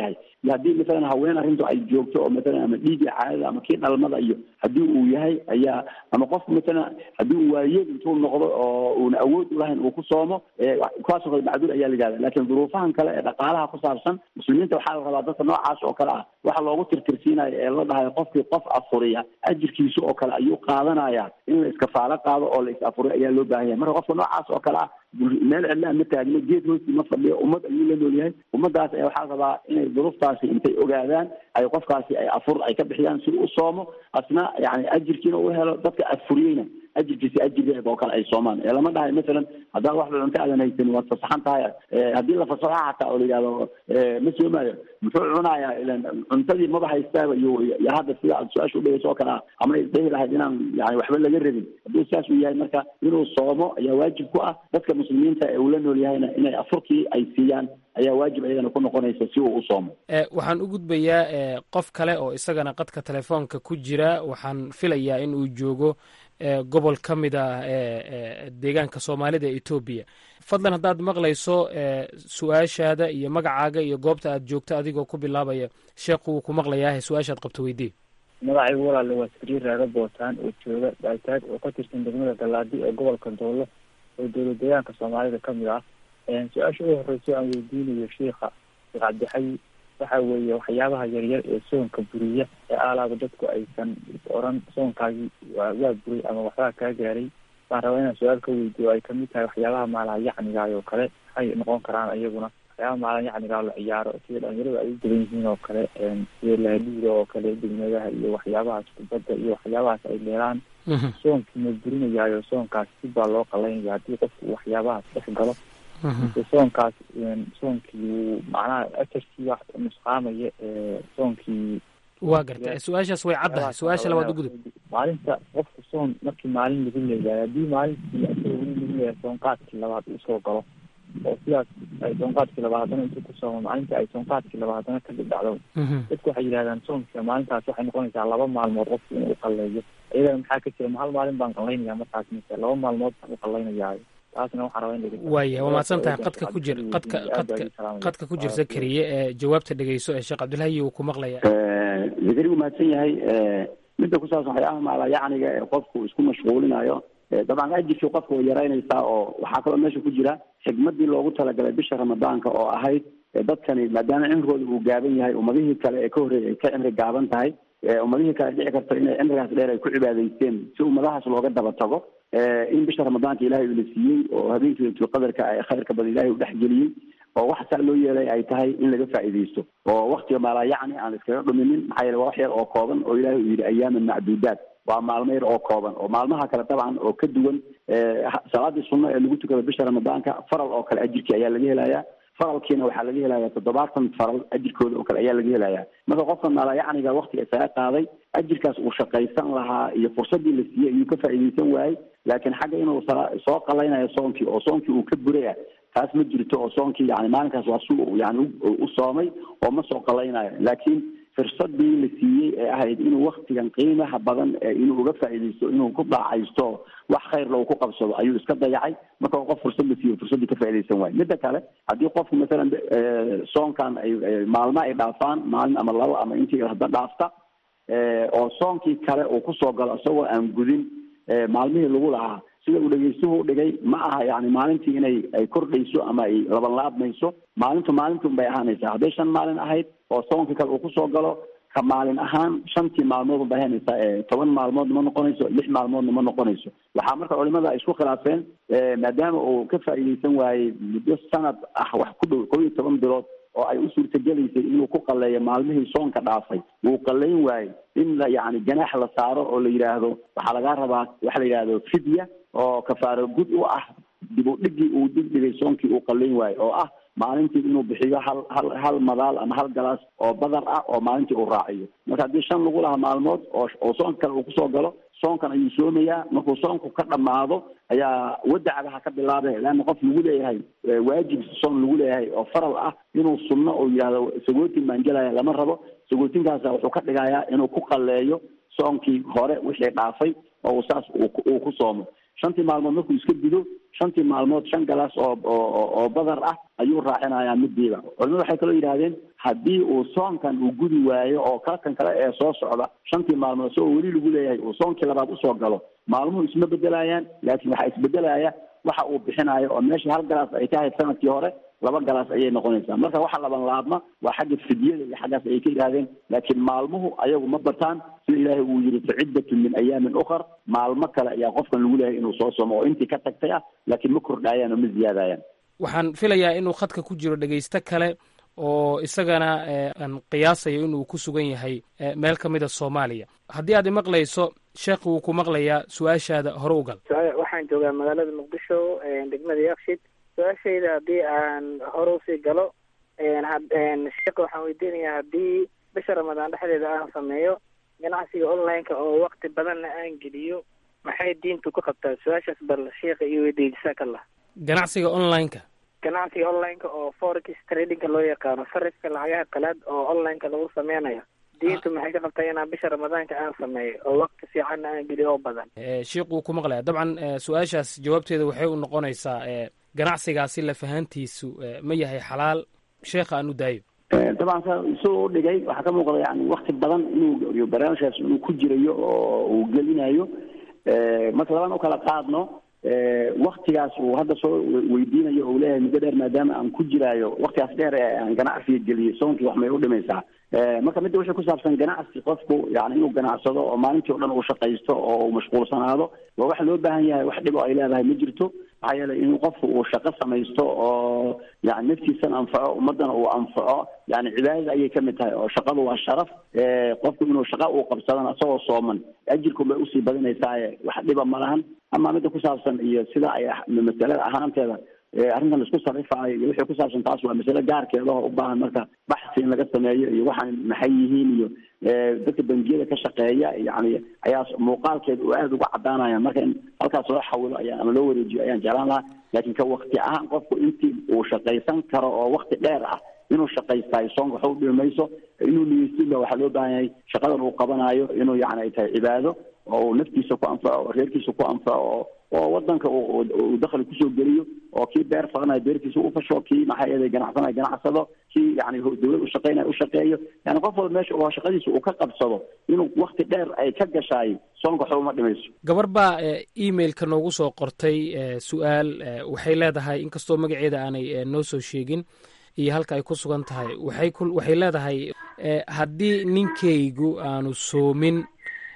iyo haddii masalan haween arrintu ay joogto oo masalan ama dhiigii caadada ama kii dhalmada iyo haddii uu yahay ayaa ama qofku masalan haddii uu waayeel intuu noqdo oo uuna awood u lahayn uu ku soomo kuwaasoo kale macduur ayaa la yihahda laakiin duruufahan kale ee dhaqaalaha ku saabsan muslimiinta waxaa la rabaa dadka noocaas oo kale ah waxa loogu tirtirsiinayo ee la dhahayo qofkii qof afuriya ajirkiisa oo kale ayuu qaadanaya in la iskafaalo qaado oo la is afuriyo ayaa loo baahan yahay marka qofka noocaas oo kale ah meel cidlaa ma taagno geed hoosti ma fadhiyo ummad ayuu la nool yahay ummadaas ayaa waxaa rabaa inay duruuftaasi intay ogaadaan ay qofkaasi ay afur ay ka bixiyaan si u soomo asna yani ajirkiina u helo dadka afuriyeyna ajirkiisi ajirgeeda oo kale ay soomaan ee lama dhahay masalan haddaad wax cunto aadan haysanin waad fasaxan tahay haddii la fasaxo xataa oo la yidhahdo ma soomaayo muxuu cunayaa ilan cuntadii maba haystaaba iyo iyo hadda sida aad su-aasha udhegeyso oo kale ah ama isdhehi lahayd inaan yani waxba laga rabin hadduu saas uu yahay marka inuu soomo ayaa waajib ku ah dadka muslimiinta ee uu la nool yahayna inay afurkii ay siiyaan ayaa waajib ayadana ku noqonaysa si uu u soomo waxaan u gudbayaa qof kale oo isagana qadka telefoonka ku jira waxaan filayaa in uu joogo gobol ka mid ah deegaanka soomaalida ee etoobiya fadlan haddaad maqlayso su-aashaada iyo magacaaga iyo goobta aad joogto adigoo ku bilaabaya sheekhu wuu ku maqlayaa su-aashaad qabto weydii magacaygu walaale waa sariir raaga bootaan oo jooga baataag oo ka tirsan degmada galaadi ee gobolka doolo oo dowlad deegaanka soomaalida ka mid ah su-aasha ugu horeyso aan weydiinayo sheikha sheekh cabdixayi waxa weeye waxyaabaha yaryar ee soonka buriya ee aalaaba dadku aysan oran soonkaagii waa buray ama waxbaa kaa gaaray baan rabaa inaan su-aal ka weydiyo ay kamid tahay waxyaabaha maalaha yacnigaay oo kale waxay noqon karaan iyaguna waxyaabaha maalaha yacnigaa la ciyaaro sida dhalinyarada ay u badan yihiin oo kale sida laaliida oo kale degmadaha iyo waxyaabahaas kubadda iyo waxyaabahaas ay leelaan soonkii ma burinayaayo soonkaas si baa loo qalaynaya haddii qofku waxyaabahaas dhex galo mise soonkaas soonkii wuu macnaha ajarkii wax nusqaamaya soonkii waa garta su-aashaas way caddahay su-aasha labaad u gudub maalinta qofku soon markii maalin lagu leeyahay haddii maalintii asaga weli lagu leeyahay soonqaadkii labaad uu soo galo oo sidaas ay soonqaadkii labaad haddana intuu ku soomo maalintii ay soonqaadkii labaad haddana ka dhidhacdo dadku waxay yidhahdaan soonka maalintaas waxay noqonaysaa laba maalmood qofku inuu qalleeyo iyadana maxaa ka jira ma hal maalin baan qallaynaya markaas mise laba maalmood baan u qallaynayaa taasna waxaan rabaa in waaya waa mahadsan tahay qadka ku jir qadka qadka qadka ku jirsa keliye ee jawaabta dhegeyso ee sheekh cabdilhayi uu ku maqlaya zakari wuu mahadsan yahay midda ku saabsan waxyaabaha maala yacniga ee qofku isku mashquulinayo dabcan ajirkii qofka way yaraynaysaa oo waxaa kaloo meesha ku jira xigmadii loogu talagalay bisha ramadaanka oo ahayd dadkani maadaama cimrigooda uu gaaban yahay ummadihii kale ee ka horreeyay ay ka cimri gaaban tahay ummadihii kale dhici karto inay cimrigaas dheer ay ku cibaadaysteen si ummadahaas looga daba tago in bisha ramadaanka ilahay uu la siiyey oo habeenkii laylatul qadarka ay khayrka badan ilahay u dhexgeliyey oo waxa saa loo yeelay ay tahay in laga faa'iidaysto oo waktiga maalaa yacni aan iskaga dhuminin maxaa yeele waa wax yar oo kooban oo ilahay uu yidhi ayaaman macduudaat waa maalmo yar oo kooban oo maalmaha kale dabcan oo ka duwan salaadii sunno ee lagu tukado bisha ramadaanka faral oo kale ajirkii ayaa laga helayaa faralkiina waxaa laga helayaa toddobaatan faral ajirkooda oo kale ayaa laga helayaa marka qofka maalayacniga waktiga isaga qaaday ajirkaas uu shaqaysan lahaa iyo fursadii la siiyey ayuu ka faa'iidaysan waayey laakiin xagga inuu soo qalaynayo soonkii oo soonkii uu ka buraya taas ma jirto oo soonkii yani maalinkaas waa si yani u soomay oo ma soo qalaynayo laakiin fursadii la siiyey ee ahayd inuu waktigan qiimaha badan inuu uga faa'iidaysto inuu ku daacaysto wax khayrla uu ku qabsado ayuu iska dayacay marka qof fursad la siiyo fursaddii ka faa'iidaysan waayo midda kale haddii qofku masalan soonkan ay maalmo ay dhaafaan maalin ama labo ama intii hadda dhaafta oo soonkii kale uu kusoo galo isagoo aan gudin maalmihii lagu lahaa sida uu dhegeystuhu u dhigay ma aha yani maalintii inay ay kordhayso ama ay labanlaabmayso maalintu maalintuun bay ahaanaysaa hadday shan maalin ahayd oo soonkii kale uu kusoo galo ka maalin ahaan shantii maalmood bay ahaanaysaa ee toban maalmoodna ma noqonayso lix maalmoodna ma noqonayso waxaa marka culimada ay isku khilaafeen maadaama uu ka faa'iidaysan waayey muddo sanad ah wax ku dhow kob iyo toban bilood oo ay u suurtagelaysay inuu ku qalleeyo maalmihii soonka dhaafay wuu qallayn waayey in la yani ganaax la saaro oo la yidhaahdo waxaa lagaa rabaa waxa la yidhahdo fidya oo kafaaro gud u ah dib u dhigii uu digdhigay soonkii uu qallayn waayo oo ah maalintii inuu bixiyo hal hal hal madaal ama hal galaas oo badar ah oo maalintii uu raaciyo marka haddii shan lagu lahaa maalmood oo oo soonka kale uu kusoo galo soonkan ayuu soomayaa markuu soonku ka dhammaado ayaa wadacadaha ka bilaabay leanna qof lagu leeyahay waajib soon lagu leeyahay oo faral ah inuu sunno oo yidhahdo sagootin baan gelaya lama rabo sagootinkaasa wuxuu ka dhigayaa inuu ku qalleeyo soonkii hore wixii dhaafay oo uu saas uu ku soomo shantii maalmood markuu iska gudo shantii maalmood shan galaas oo oo oo badar ah ayuu raacinayaa midiiba culimadu waxay kaloo yidhahdeen haddii uu soonkan uu gudi waayo oo kalkan kale ee soo socda shantii maalmood isagoo weli lagu leeyahay uu soonkii labaad usoo galo maalmuhu isma bedelayaan laakiin waxaa isbedelaya waxa uu bixinayo oo meeshii hal galaas ay ka ahayd sanadkii hore laba galaas ayay noqonaysaa marka waxa laban laabma waa xagga fidyada iyo xaggaas ayay ka yidhahdeen laakiin maalmuhu ayagu ma bataan sida ilaahay uu yidhi faciddatun min ayaamin ukhar maalmo kale ayaa qofkan lagu leeyahay inuu soo somo oo intii ka tagtay ah laakiin ma kordhaayaan oo ma ziyaadayaan waxaan filayaa inuu khadka ku jiro dhegaysto kale oo isagana aan qiyaasayo inuu ku sugan yahay meel ka mida soomaaliya haddii aad imaqlayso sheekh wuu ku maqlayaa su-aashaada hore u gal waxaan joogaa magaalada muqdisho degmada yakshid su-aashayda haddii aan hore usii galo sheekha waxaan weydiinayaa haddii bisha ramadaan dhexdeeda aan sameeyo ganacsiga online-ka oo wakti badanna aan geliyo maxay diintu ku qabtaa su-aashaas bal sheekha iyo weydiiya jasakallah ganacsiga online-ka ganacsiga online-ka oo forex tradingka loo yaqaano sarifka lacagaha qalaad oo online-ka lagu sameynayo diintu maxay ka qabtaa inaan bisha ramadaanka aan sameeyo oo wakti fiicanna aan geliyo oo badan sheikh wuu ku maqlaya dabcan su-aashaas jawaabteeda waxay u noqonaysaa ganacsigaasi lafahantiisu ma yahay xalaal sheekha aan u daayo dabcan sa isagoo udhigay waxaa ka muuqda yani wakti badan inuu barnaamijkaas inuu ku jirayo oo uu gelinayo marka labaan ukala qaadno waktigaas uu hadda soo weydiinayo oo leeyahay muddo dheer maadaama aan ku jiraayo waktigaas dheer ee aan ganacsiga geliyay soonkii wax may u dhimaysaa marka midda wixii ku saabsan ganacsi qofku yani inuu ganacsado oo maalintii o dhan uu shaqaysto oo uu mashquulsanaado waa wax loo baahan yahay wax dhib oo ay leedahay ma jirto maxaa yeelay inuu qofku uu shaqo samaysto oo yani naftiisana anfaco ummadana uu anfaco yani cibaadada ayay kamid tahay oo shaqadu waa sharaf qofku inuu shaqa uu qabsadana isagoo sooman ajirku bay usii badinaysaaye wax dhiba ma lahan ama midda ku saabsan iyo sida ay masalada ahaanteeda arrintan laisku sarifaayo iyo wixii ku saabsan taas waa masale gaarkeeda oo u baahan marka baxsi in laga sameeyo iyo waxaan maxay yihiin iyo dadka bangiyada ka shaqeeya yani ayaa muuqaalkeeda oo aada uga caddaanaya marka in halkaas loo xawilo ayaa ama loo wareejiyo ayaan jeclaan lahaa laakiin ka wakti ahaan qofku intii uu shaqaysan karo oo wakti dheer ah inuu shaqaystaayo soonka waxa u dhimi mayso inuu niyeysinba waxaa loo baahan yahay shaqadan uu qabanayo inuu yani ay tahay cibaado oo uu naftiisa ku anfaco oo reerkiisa ku anfaco oo wadanka uu dakhli kusoo geliyo oo kii beer falanayo beertiisa ufasho kii maxaa yeelay ganacsanayo ganacsado kii yani dawlad ushaqeynayo ushaqeeyo yani qof walba meesha oo shaqadiisa uu ka qabsado inuu wakti dheer ay ka gashaay soonka waxba uma dhimayso gabar baa emailka noogu soo qortay su-aal waxay leedahay inkastoo magaceeda aanay noo soo sheegin iyo halka ay ku sugan tahay waxay ku waxay leedahay haddii ninkaygu aanu soomin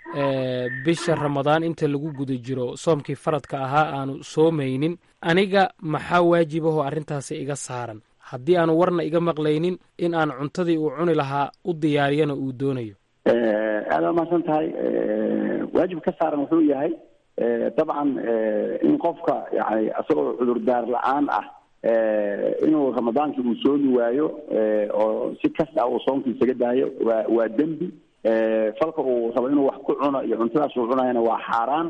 bisha ramadaan inta lagu guda jiro soomkii faradka ahaa aanu soomaynin aniga maxaa waajibahoo arrintaasi iga saaran haddii aanu warna iga maqlaynin in aan cuntadii uu cuni lahaa u diyaariyana uu doonayo aada mahadsan tahay waajib ka saaran wuxuu yahay dabcan in qofka yani isagoo cudurdaar la-aan ah inuu ramadaankii uu soomi waayo oo si kas ah uu soomkii isaga daayo waa waa dembi falka uu rabo inuu wax ku cuno iyo cuntadaas uu cunayana waa xaaraan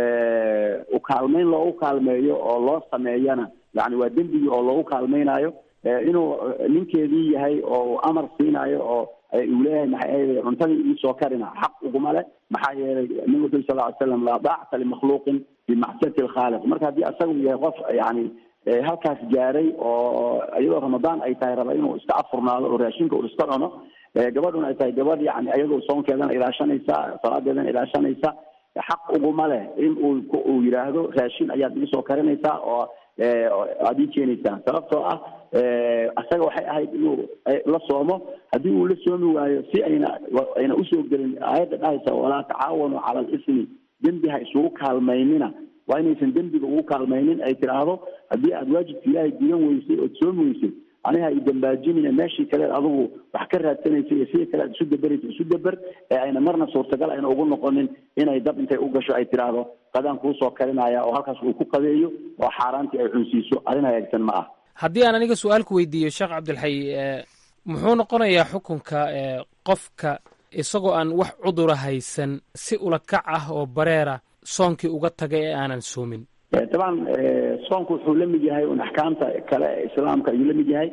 ukaalmeyn loogu kaalmeeyo oo loo sameeyana yani waa dembigii oo loogu kaalmeynayo inuu ninkeedii yahay oo uu amar siinayo oo uu leeyahay maxay ahayd cuntadii iisoo karina xaq uguma leh maxaa yeelay nabigu wuxu sal ly slam laa daacata limakhluuqin bimacsiyati lkhaaliq marka haddii asagu yahay qof yani halkaas gaaray oo iyadoo ramadaan ay tahay raba inuu iska afurnaado oo raashinka uu iska cuno gabadhuna ay tahay gabadh yani iyadoo soonkeedana ilaashanaysa salaadeedana ilaashanaysa xaq uguma leh in uu uu yidhaahdo raashin ayaad iisoo karinaysaa oo aada ii keenaysaa sababtoo ah isaga waxay ahayd inuu la soomo haddii uu la soomi waayo si ayna ayna usoo gelin aayadda dhahaysa walaa tacaawanu cala alismi dembi ha isugu kaalmaynina waa inaysan dembiga ugu kaalmaynin ay tidhaahdo haddii aada waajibka ilaahay gudan weysay ood soomi weysay aniga ay dambaajinina meeshii kaleed adigu wax ka raadsanaysa iyo sidii kale aad isu daberaysa isu daber ee ayna marna suurtagal ayna ugu noqonin inay dab intay u gasho ay tidhaahdo qadaan kuusoo karinaya oo halkaas uu ku qadeeyo oo xaaraantii ay cunsiiso arrin hagaagsan ma ah haddii aan aniga su-aal ku weydiiyo sheekh cabdilxay muxuu noqonayaa xukunka qofka isagoo aan wax cudura haysan si ula kac ah oo bareera soonkii uga tagay ee aanan soomin dabcan soonku wuxuu la mid yahay un axkaamta kale ee islaamka ayuu la mid yahay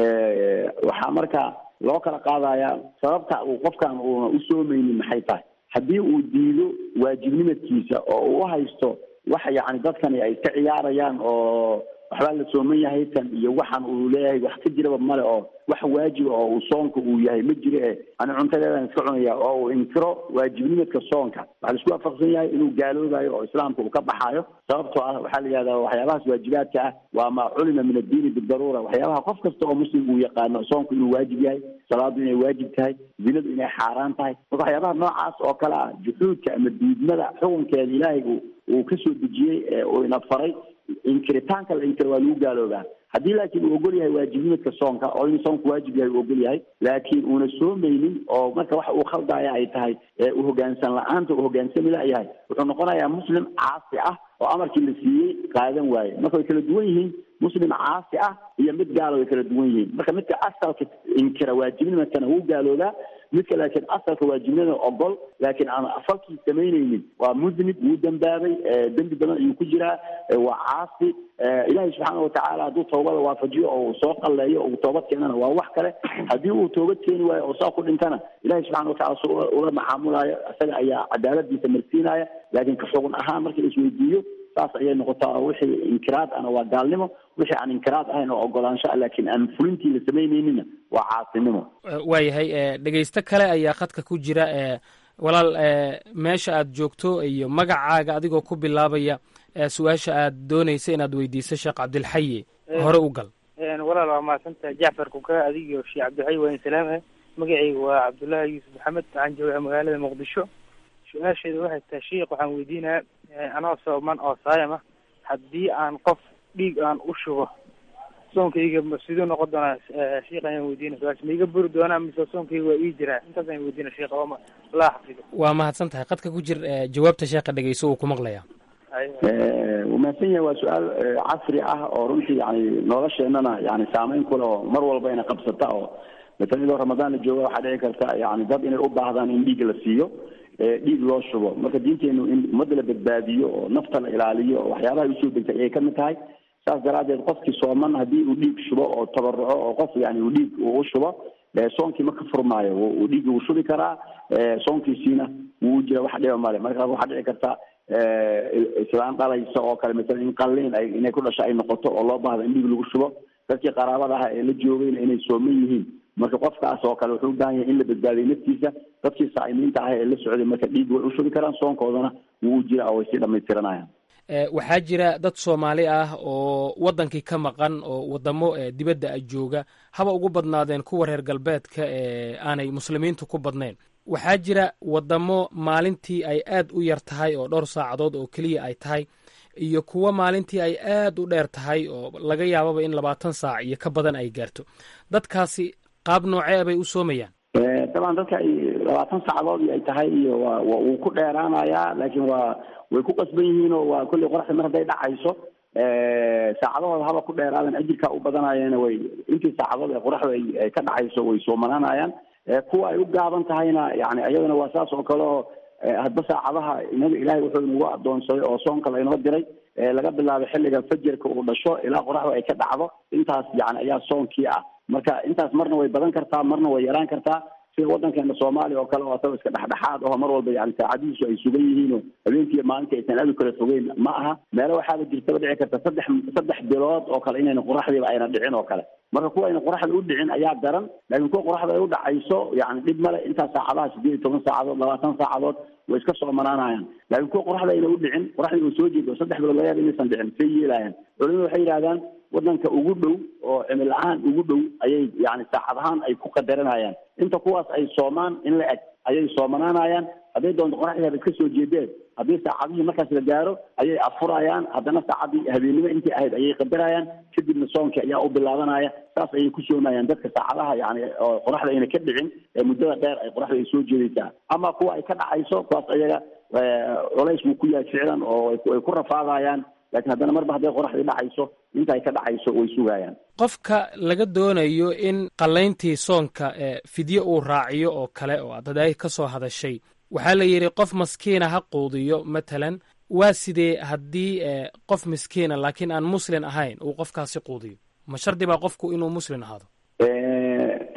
waxaa marka loo kala qaadayaa sababta uu qofkan uuna u soomeynin maxay tahay haddii uu diido waajibnimadkiisa oo uu haysto waxa yacni dadkani ay ka ciyaarayaan oo waxbaa la sooman yahay tan iyo waxaan uu leeyahay wax ka jiraba male oo wax waajiba oo uu soonka uu yahay ma jiro e ani cuntadeedan iska cunaya oo uu inkiro waajibnimadka soonka waxaa laisku waafaqsan yahay inuu gaaloobayo oo islaamka uu ka baxaayo sababtoo ah waxaa la yihahdaa waxyaabahaas waajibaadka ah waa maa culima min addiini bidaruura waxyaabaha qof kasta oo muslim uu yaqaano soonku inuu waajib yahay salaadu inay waajib tahay zinadu inay xaaraan tahay marka waxyaabaha noocaas oo kale ah juxuudka ama diidmada xukunkeeda ilaahay uu uu kasoo dejiyey ee uu ina faray inkiritaanka la inkiro waa lagu gaaloobaa haddii laakiin uu ogol yahay waajibnimadka soonka oo inuu soonku waajib yahay uu ogol yahay laakiin uuna soomaynin oo marka waxa uu khaldaya ay tahay u hoggaansan la-aanta uu hoggaansami layahay wuxuu noqonayaa muslim caasi ah oo amarkii la siiyey qaadan waaye marka way kala duwan yihiin muslim caasi ah iyo mid gaala way kala duwan yihiin marka midka asalka inkira waajibnimadkana wuu gaaloobaa midka laakiin asalka waajibnimada ogol laakiin aan falkii samaynaynin waa musnib wuu dembaabay dembi badan ayuu ku jiraa waa caasi ilaahay subxaana watacaala hadduu toobada waafajiyo oo uu soo qalleeyo uu toobad keenana waa wax kale haddii uu toobad keeni waayo oo saa ku dhintana ilahay subxana watacala su ula macaamulaayo isaga ayaa cadaaladiisa marsiinaya laakiin ka xugun ahaan marka isweydiiyo saas ayay noqotaa oo wixii inkiraad ana waa gaalnimo wixii aan inkiraad ahayn oo ogolaansho ah laakiin aan fulintii la samaynayninna waa caasinimo waayahay dhegaysto kale ayaa khadka ku jira walaal meesha aad joogto iyo magacaaga adigoo ku bilaabaya su-aasha aad doonaysa inaad weydiiso sheekh cabdilxayi hore u gal walaal waa mahadsantaha jacfar kuka adigiyo sheekh cabdilxayi waa in salaamah magacayga waa cabdullaahi yuusuf maxamed waxaan joogaa magaalada muqdisho su-aasheeda waxay tahay sheikh waxaan weydiinayaa anoo sooman oo saayam ah haddii aan qof dhiig aan u shubo soonkayga siduu noqon doonaa sheikh ayaan weydiina su-aasha ma iga buri doonaa mise soonkayga waa ii jiraa intaas ayaan weydiina sheikh oo allah xafido waa mahadsan tahay qadka ku jir jawaabta sheekha dhegeyso uu ku maqlayaa wuu mahadsan yahay waa su-aal casri ah oo runtii yani nolosheenana yani saameyn kule oo mar walba ina qabsata oo matalan idoo ramadaan la jooga waxaa dhici karta yani dad inay u baahdaan in dhiig la siiyo dhiig loo shubo marka diinteenu in ummadda la badbaadiyo oo nafta la ilaaliyo oo waxyaabaha usoo degtay ayay kamid tahay saas daraadeed qofkii sooman haddii uu dhiig shubo oo tabaruco oo qof yani uu dhiig uu u shubo soonkii ma ka furmaayo uu dhiigii wuu shubi karaa soonkiisiina wuu jira wax dhiba male markaas waxaa dhici karta islaan dhalaysa oo kale masalan in qalliin ay inay ku dhasho ay noqoto oo loo baahdo in dhiig lagu shubo dadkii qaraabada aha ee la joogayna inay sooman yihiin marka qofkaas oo kale wuxuu u baahan yahay in la badbaadiyo naftiisa dadkii saa'imiinta ah ee la socday marka dhiig way u shubi karaan soonkoodana wuu u jira oo way sii dhamaystiranayaan waxaa jira dad soomaali ah oo waddankii ka maqan oo waddamo dibadda a jooga haba ugu badnaadeen kuwa reer galbeedka ee aanay muslimiintu ku badnayn waxaa jira waddamo maalintii ay aad u yar tahay oo dhowr saacadood oo keliya ay tahay iyo kuwo maalintii ay aad u dheer tahay oo laga yaababa in labaatan saac iyo ka badan ay gaarto dadkaasi qaab noocee bay u soomayaan dabcan dadka ay labaatan saacadood ay tahay iyo waa wuu ku dheeraanayaa laakiin waa way ku qasban yihiin oo waa kolley qoraxda mar hadday dhacayso saacadahooda haba ku dheeraadan ajirkaa u badanayeena way intii saacadood ee qoraxda ay ka dhacayso way soomanaanayaan kuwa ay u gaaban tahayna yani iyadana waa saas oo kale oo hadba saacadaha inaga ilaahay wuxuu inagu adoonsaday oo soonka laynoo diray laga bilaabo xilliga fajarka uu dhasho ilaa qoraxda ay ka dhacdo intaas yani ayaa soonkii ah marka intaas marna way badan kartaa marna way yaraan kartaa sida waddankeena soomaaliya oo kale oo asagoo iska dhexdhexaad aho mar walba yani saacadihiisu ay sugan yihiin oo habeenkiiyo maalintii aysan aad u kala fogeyn ma aha meelo waxaaba jirtaba dhici karta saddex saddex bilood oo kale inayna qoraxdiiba ayna dhicin oo kale marka kuwa ayna qoraxda u dhicin ayaa daran laakiin kuwa qoraxda ay u dhacayso yani dhib male intaas saacadaha sideed iyo toban saacadood labaatan saacadood way iska soomanaanayaan laakiin kuwa qoraxda ayna u dhicin qoraxdii way soo jeedo saddex bilood laga yaaba inaysan dhicin say yeelayaan culimadu waxay yidhahdaan waddanka ugu dhow oo cimil ahaan ugu dhow ayay yani saacad ahaan ay ku qadaranayaan inta kuwaas ay soomaan in la eg ayay soomanaanayaan hadday doonto qoraxdii haba iska soo jeedeen haddii saacadihii markaas la gaaro ayay afurayaan haddana saacadii habeennimo intii ahayd ayay qadarayaan kadibna soonkii ayaa u bilaabanaya saas ayay ku soomayaan dadka saacadaha yani oo qoraxda ayna ka dhicin ee muddada dheer ay qoraxda ay soo jeedaysaa ama kuwa ay ka dhacayso kuwaas ayaga culays wuu ku yahay ficlan oo ay ku rafaadayaan lakiin haddana marba hadday qoraxdii dhacayso inta ay ka dhacayso way sugayaan qofka laga doonayo in qallayntii soonka fidye uu raaciyo oo kale oo aad hadaay ka soo hadashay waxaa la yidhi qof maskiina ha quudiyo matalan waa sidee haddii qof miskiina laakiin aan muslin ahayn uu qofkaasi quudiyo ma shardi baa qofku inuu muslin ahaado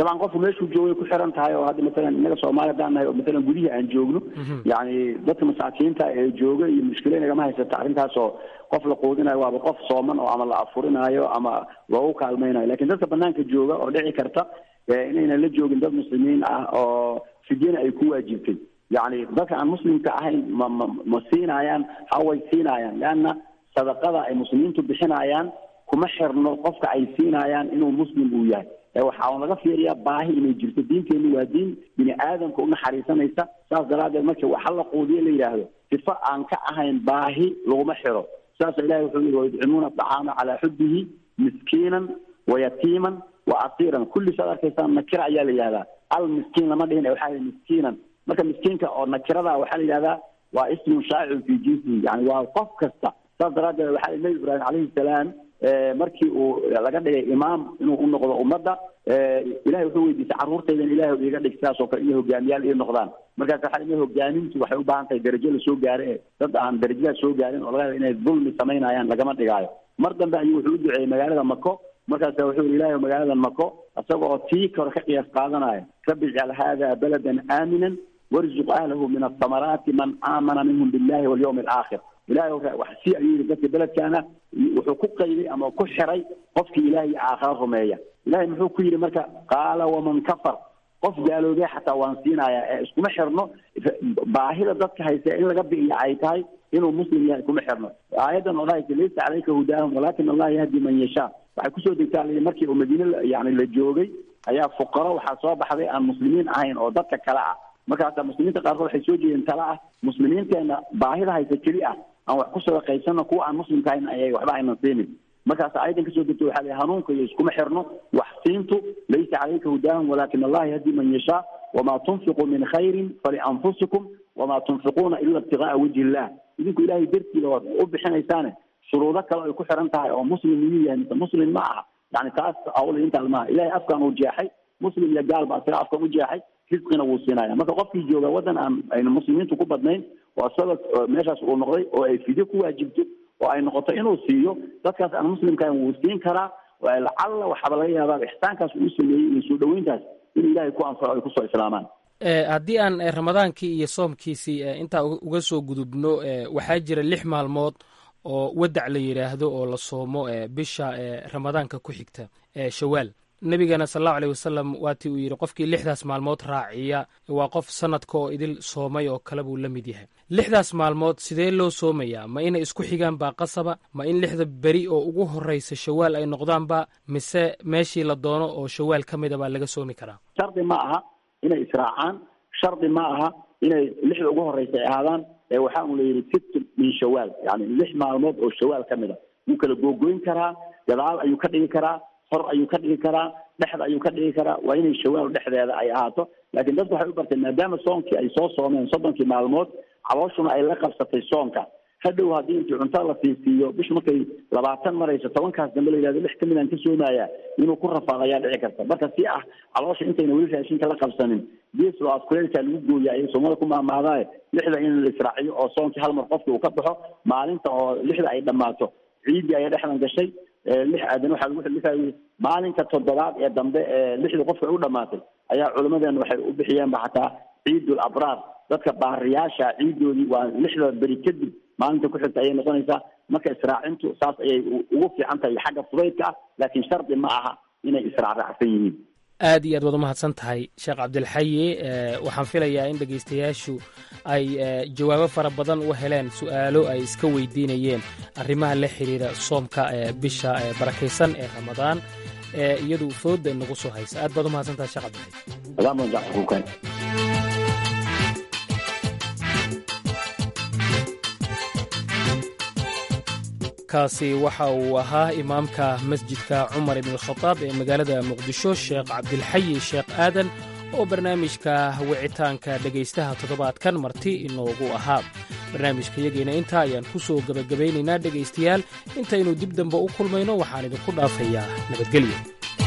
dabcan qofku meeshuu joogay ku xiran tahay oo hadda matalan innaga soomaali haddaan nahay oo matalan gudihii aan joogno yacni dadka masaakiinta ee jooga iyo mushkilo inagama haysata arrintaas oo qof la quudinayo waaba qof sooman oo ama la afurinaayo ama loogu kaalmaynayo lakin dadka banaanka jooga oo dhici karta inaynan la joogin dad muslimiin ah oo fidyana ay ku waajibtay yacni dadka aan muslimka ahayn ma ma ma siinayaan haway siinayaan leanna sadaqada ay muslimiintu bixinayaan kuma xirno qofka ay siinayaan inuu muslim uu yahay waxaa un laga fiiriyaa baahi inay jirto diinteenu waa diin bini aadamka u naxariisanaysa saas daraaddeed markii waxa la quudiyo la yidhaahdo sifo aan ka ahayn baahi laguma xiro saasa ilahi wuxuu yihi wayudcimuuna acaama calaa xubbihi miskiinan wayatiiman wa asiiran kulli saad arkaysaan nakira ayaa la yihahdaa al miskiin lama dhihin waxaa yihi miskiinan marka miskiinka oo nakirada waxaa la yidhahdaa waa ismun shaacirun fi jinsihi yani waa qof kasta saas daraaddeed waxaa yihi nabi ibraahim calayhi salaam markii uu laga dhigay imaam inuu u noqdo ummadda ilahay wuxuu weydiisay carruurtaydan ilahay iiga dhig sidaas oo kale iyo hogaamiyaal ii noqdaan markaas waxaa ina hogaamintu waxay u baahan tahay darajo lasoo gaaro ee dad aan darajadaas soo gaarin oo laga yaaba inay dulmi samaynayaan lagama dhigaayo mar dambe ayuu wuxuu u duceeyey magaalada mako markaasa wuxuu yihi ilahay magaalada mako isaga oo tii kore ka qiyaas qaadanaya rabbi ijcal hada baladan aaminan warzuq ahlahu min athamaraati man aamana minhum billahi walyawmi alaakhir ilahay wax si ayuu yihi dadka beledkaana wuxuu ku qayday ama ku xiray qofkii ilahay iyo aakhara rumeeya ilahay muxuu ku yidhi marka qaala waman kafar qof gaaloobee xataa waan siinayaa ee iskuma xirno baahida dadka haysa in laga bi'iya ay tahay inuu muslim yahay kuma xirno aayaddan oo dhahaysa laysa calayka hudaahum walakin allah yahdi man yashaa waxay kusoo degtaa la markii uu madiine yani la joogay ayaa fuqaro waxaa soo baxday aan muslimiin ahayn oo dadka kale ah markaasa muslimiinta qaarkood waxay soo jeedeen tala ah muslimiinteena baahida haysa keli ah aan wax ku sadaqaysano kuwa aan muslimka ahayn ayay waxba aynan siinin markaas ayadan kasoo degto waxaa la hanuunka iyo iskuma xirno wax siintu laysa calayka hudaahum walakin allah yahdi man yashaa wamaa tunfiquu min khayrin falianfusikum wamaa tunfiquuna ila ibtigaaa wajhi illah idinku ilahay dartiida waad u bixinaysaane shuruudo kale ay ku xiran tahay oo muslim miyuu yahay mise muslim ma aha yani taas awla intaas maaha ilahay afkaan uu jeexay muslim iyo gaal baa isaga afkan u jeexay risqina wuu siinaya marka qofkii jooga waddan aan aynu muslimiintu ku badnayn oo isaga meeshaas uu noqday oo ay fidyo ku waajibto oo ay noqoto inuu siiyo dadkaas aan muslimka ahayn wuu siin karaa lacalla waxaaba laga yaabaa ixsaankaas uu sameeyey iyo soo dhaweyntaas in ilahay ku anfaco ay kusoo islaamaan haddii aan ramadaankii iyo soomkiisii intaa uga soo gudubno waxaa jira lix maalmood oo wadac la yidhaahdo oo la soomo bisha ramadaanka ku xigta shawaal nebigana sal allahu aleyh wasalam waatii uu yidhi qofkii lixdaas maalmood raaciya waa qof sanadka oo idil soomay oo kale buu la mid yahay lixdaas maalmood sidee loo soomayaa ma inay isku xigaan baa qasaba ma in lixda beri oo ugu horreysa shawaal ay noqdaanba mise meeshii la doono oo shawaal ka mida baa laga soomi karaa shardi ma aha inay israacaan shardi ma aha inay lixda ugu horreysa ay ahaadaan ee waxaa un la yidhi sitt min shawaal yani lix maalmood oo shawaal ka mid a wuu kala googoyn karaa gadaal ayuu ka dhigi karaa hor ayuu ka dhigi karaa dhexda ayuu ka dhigi karaa waa inay shawaal dhexdeeda ay ahaato laakiin dadku waxay u barteen maadaama soonkii ay soo soomeen soddonkii maalmood calooshuna ay la qabsatay soonka hadhow haddii intii cuntada la siinsiiyo bishu markay labaatan marayso tobankaas dambe la yidhahdo lix kamid aan ka soomaya inuu ku rafaado ayaa dhici karta marka si ah caloosha intayna weli raashinka la qabsanin gees loo afkuleelkaa lagu gooya ayay soomada ku maamaadaaye lixda in la israaciyo oo soonkii hal mar qofki uu ka baxo maalinta oo lixda ay dhammaato ciiddii ayaa dhexdan gashay lix aadan waxaa lagu xilifayay maalinka toddobaad ee dambe ee lixda qofka ay u dhamaatay ayaa culimmadeena waxay u bixiyeenba xataa ciidul abraar dadka baariyaasha ciidoodii waa lixda beri kadib maalinta ku xigta ayay noqonaysaa marka israacintu saas ayay ugu fiican tahay xagga fudaydka ah laakiin shardi ma aha inay israacraacsan yihiin aad iyo aad waad umahadsan tahay sheekh cabdilxayi waxaan filayaa in dhegaystayaashu ay jawaabo fara badan u heleen su'aalo ay iska weydiinayeen arrimaha la xiriira soomka bisha barakaysan ee ramadaan ee iyadu fooda nagu soo haysa aad baad umahadsan tahay sheekh cabdilxayi kaasi waxa uu ahaa imaamka masjidka cumar ibnalkhadaab ee magaalada muqdisho sheekh cabdilxayi sheekh aadan oo barnaamijka wicitaanka dhegaystaha toddobaadkan marti inoogu ahaa barnaamijka yageena intaa ayaan ku soo gebagabaynaynaa dhegaystayaal intaynu dib dambe u kulmayno waxaan idinku dhaafayaa nabadgelyo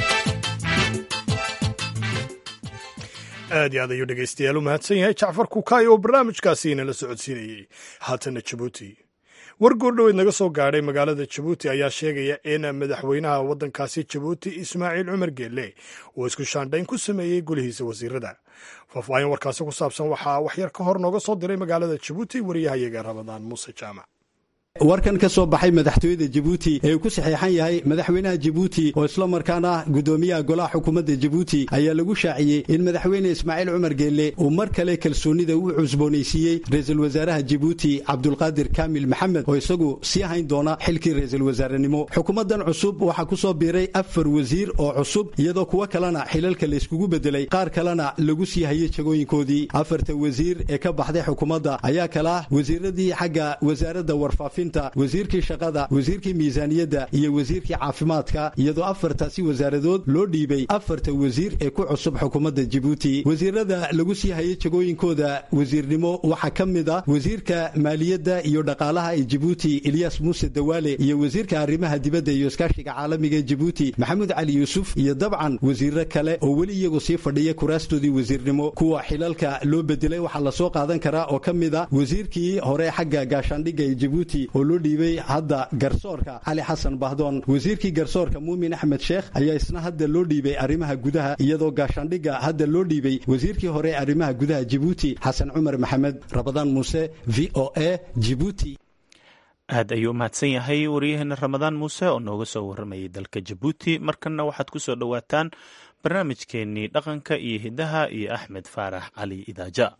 aad iyo aad ayuu dhegaystayaal u mahadsan yahay jacfar kukaay oo barnaamijkaasi inala socodsiinayey haatana jabuuti war goordhoweed naga soo gaadhay magaalada jabuuti ayaa sheegaya in madaxweynaha waddankaasi jabuuti ismaaciil cumar geelle uu isku shaandhayn ku sameeyey golihiisa wasiirada faahfaahin warkaasi ku saabsan waxaa waxyar ka hor nooga soo diray magaalada jabuuti wariyahayaga ramadaan muuse jaamac warkan ka soo baxay madaxtooyada jabuuti ee uu ku saxeexan yahay madaxweynaha jabuuti oo isla markaana gudoomiyaha golaha xukuumadda jabuuti ayaa lagu shaaciyey in madaxweyne ismaaciil cumar geelle uu mar kale kalsoonida u cusboonaysiiyey ra-iisul wasaaraha jabuuti cabdulqaadir kaamil maxamed oo isagu sii hayn doona xilkii ra-iisul wasaarenimo xukuumaddan cusub waxaa ku soo biiray afar wasiir oo cusub iyadoo kuwo kalena xilalka layskugu bedelay qaar kalena lagu sii hayay jagooyinkoodii afarta wasiir ee ka baxday xukuumadda ayaa kala wasiiradii xagga wasaaradda warfaafin wasiirkii shaqada wasiirkii miisaaniyadda iyo wasiirkii caafimaadka iyadoo afartaasi wasaaradood loo dhiibay afarta wasiir ee ku cusub xukuumadda jabuuti wasiirada lagu sii hayay jagooyinkooda wasiirnimo waxaa ka mid ah wasiirka maaliyadda iyo dhaqaalaha ee jabuuti ilyas muuse dawaale iyo wasiirka arrimaha dibadda iyo iskaashiga caalamiga ee jabuuti maxamuud cali yuusuf iyo dabcan wasiiro kale oo weli iyagu sii fadhiya kuraastoodii wasiirnimo kuwa xilalka loo bedelay waxaa lasoo qaadan karaa oo ka mid ah wasiirkii hore xagga gaashaandhigga ee jabuuti oo loo dhiibay hadda garsoorka cali xasan bahdoon wasiirkii garsoorka muumin axmed sheekh ayaa isna hadda loo dhiibay arrimaha gudaha iyadoo gaashaandhigga hadda loo dhiibay wasiirkii hore arrimaha gudaha jibuuti xasan cumar maxamed rabadaan muuse v o a jibuuti aad ayuu umahadsan yahay wariyaheena ramadaan muuse oo nooga soo waramayay dalka jabuuti markanna waxaad ku soo dhowaataan barnaamijkeenii dhaqanka iyo hidaha iyo axmed faarax cali idaaja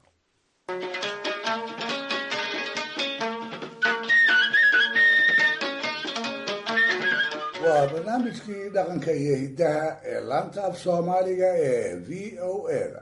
waa barnaamijkii dhaqanka iyo hiddaha ee laanta af soomaaliga ee v o a-da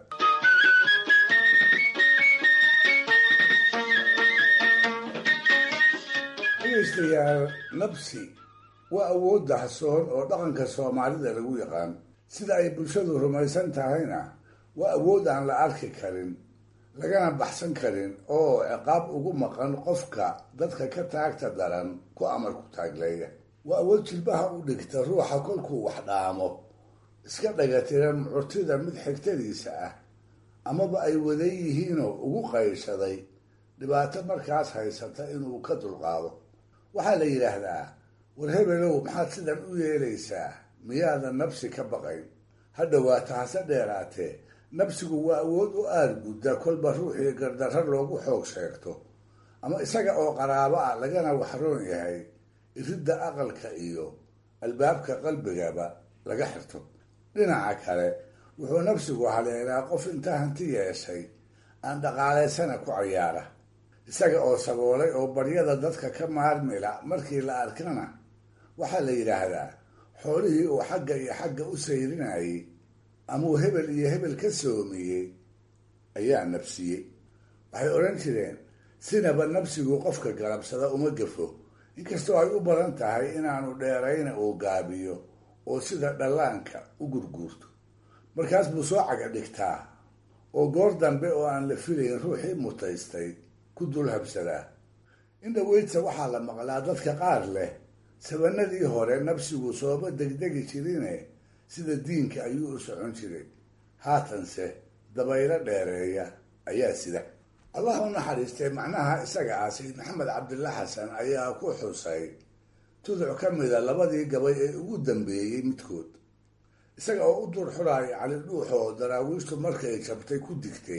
dhegaystayaal nabsi waa awood dahsoon oo dhaqanka soomaalida lagu yaqaan sida ay bulshadu rumaysan tahayna waa awood aan la arki karin lagana baxsan karin oo ciqaab ugu maqan qofka dadka ka taagta daran ku amar ku taagleeya waa awood jilbaha u dhigta ruuxa kolkuu wax dhaamo iska dhagatiran mucurtida mid xigtadiisa ah amaba ay wadan yihiinoo ugu qayshaday dhibaato markaas haysata inuu ka dulqaado waxaa la yidhaahdaa war hebelow maxaad sidan u yeelaysaa miyaadan nabsi ka baqayn ha dhowaata hase dheeraatee nabsigu waa awood u aargudda kolba ruuxii gardarro loogu xoog sheegto ama isaga oo qaraabo ah lagana waxroon yahay iridda aqalka iyo albaabka qalbigaba laga xirto dhinaca kale wuxuu nafsigu haleelaa qof intaa hanti yeeshay aan dhaqaalaysana ku cayaara isaga oo saboolay oo baryada dadka ka maarmila markii la arkana waxaa la yidhaahdaa xoolihii uu xagga iyo xagga u sayrinayay amuu hebel iyo hebel ka soomiyey ayaa nabsiyey waxay odhan jireen sinaba nabsigu qofka galabsada uma gafo inkastoo ay u badan tahay inaanu dheerayna uu gaabiyo oo sida dhallaanka u gurguurto markaas buu soo caga dhigtaa oo goor dambe oo aan la filayn ruuxii mutaystay ku dul habsadaa in dhaweydsa waxaa la maqlaa dadka qaar leh sabanadii hore nabsigu sooba degdegi jirine sida diinka ayuu u socon jiray haatanse dabaylo dheereeya ayaa sida allah u naxariistay macnaha isaga ah sayid maxamed cabdilla xasan ayaa ku xusay tuduc ka mida labadii gabay ee ugu dambeeyey midkood isaga oo u dur xuraaya cali dhuuxoo daraawiishtu markay jabtay ku digtay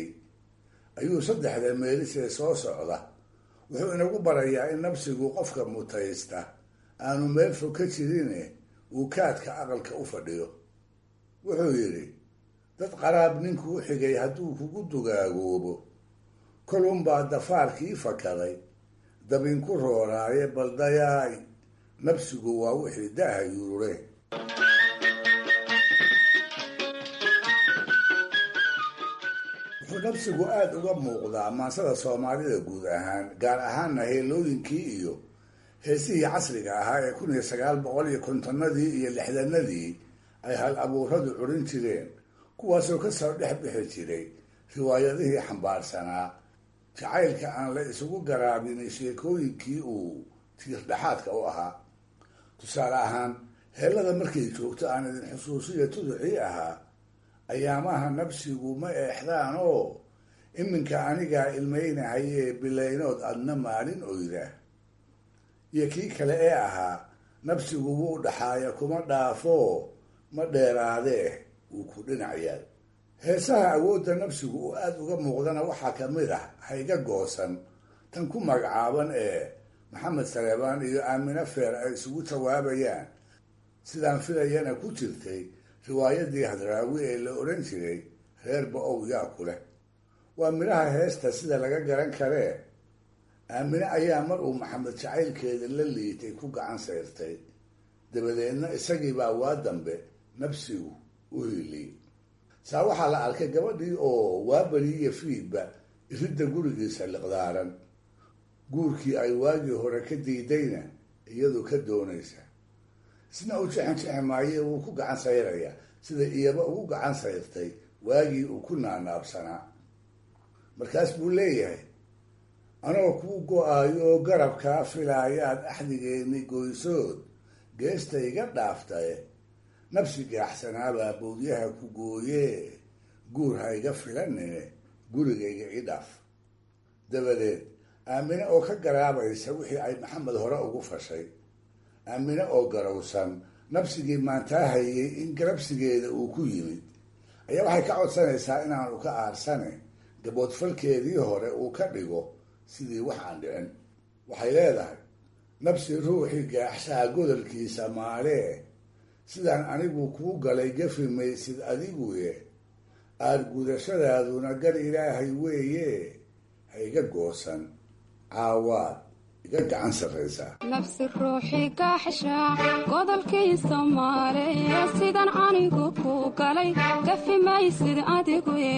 ayuu saddexda meelisee soo socda wuxuu inagu barayaa in nabsigu qofka mutaysta aanu meel fog ka jirine uu kaadka aqalka u fadhiyo wuxuu yidhi dad qaraab ninkuu xigay hadduu kugu dugaagoobo kolunbaa dafaarkii fakaday dabinku rooraaye baldayaay nabsigu waa wixii daaha yuurure wuxuu nabsigu aada uga muuqdaa maansada soomaalida guud ahaan gaar ahaanna heelooyinkii iyo heesihii casriga ahaa ee kun iyo sagaal boqol iyo kontonadii iyo lixdanadii ay hal abuuradu curin jireen kuwaasoo kasoo dhex bixi jiray riwaayadihii xambaarsanaa jacaylka aan la isugu garaabin sheekooyinkii uu tiirdhexaadka u ahaa tusaale ahaan heellada markay joogto aan idin xusuusiya tuducii ahaa ayaamaha nabsigu ma eexdaan oo iminka anigaa ilmaynahayee bilaynood adna maalin oyda iyo kii kale ee ahaa nabsigu wuu dhaxaaya kuma dhaafo ma dheeraadee wuu ku dhinac yaal heesaha awoodda nabsigu uu aada uga muuqdana waxaa ka mid ah hayga goosan tan ku magacaaban ee maxamed saleebaan iyo aamine feer ay isugu jawaabayaan sidaan filayana ku jirtay riwaayadii hadraawi ee la odhan jiray reer ba-ow yaa ku leh waa midhaha heesta sida laga garan karee aamine ayaa mar uu maxamed jacaylkeeda la liitay ku gacan sayrtay dabadeedna isagiibaa waa dambe nabsigu u hiiliyey saa waxaa la arkay gabadhii oo waaberiiyo fiidba iridda gurigiisa liqdaaran guurkii ay waagii hore ka diidayna iyadu ka doonaysa isna u jexen jexi maaye wuu ku gacan sayrayaa sida iyaba ugu gacan sayrtay waagii uu ku naanaabsanaa markaas buu leeyahay anoo kuu go-aayo oo garabkaa filaayaad axdigeeni goysood geesta iga dhaaftae nabsi gaaxsanaabaa bowdyaha ku gooyee guur ha iga filanine gurigayga i dhaaf dabadeed aamine oo ka garaabaysa wixii ay maxamed hore ugu fashay aamine oo garowsan nabsigii maantaa hayay in garabsigeeda uu ku yimid ayaa waxay ka codsanaysaa inaanu ka aarsane gaboodfalkeedii hore uu ka dhigo sidii wax aan dhicin waxay leedahay nabsi ruuxii gaaxshaha godolkiisa maalee sidaan anigu kuu galay gafi maysid adiguye aad gudashadaaduna gar ilaahay weeye ha iga goosan caawaad iga gacan sarraysaa nabsi ruuxii gaaxshaa godolkiisa maalee sidaan anigu kuu galay gafi maysid adiguye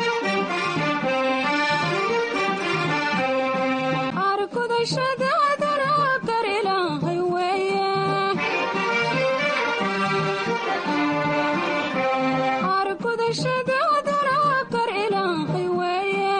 argudashadaaduna gar ilaahay weeye argudashadaaduna gar ilaahay weeye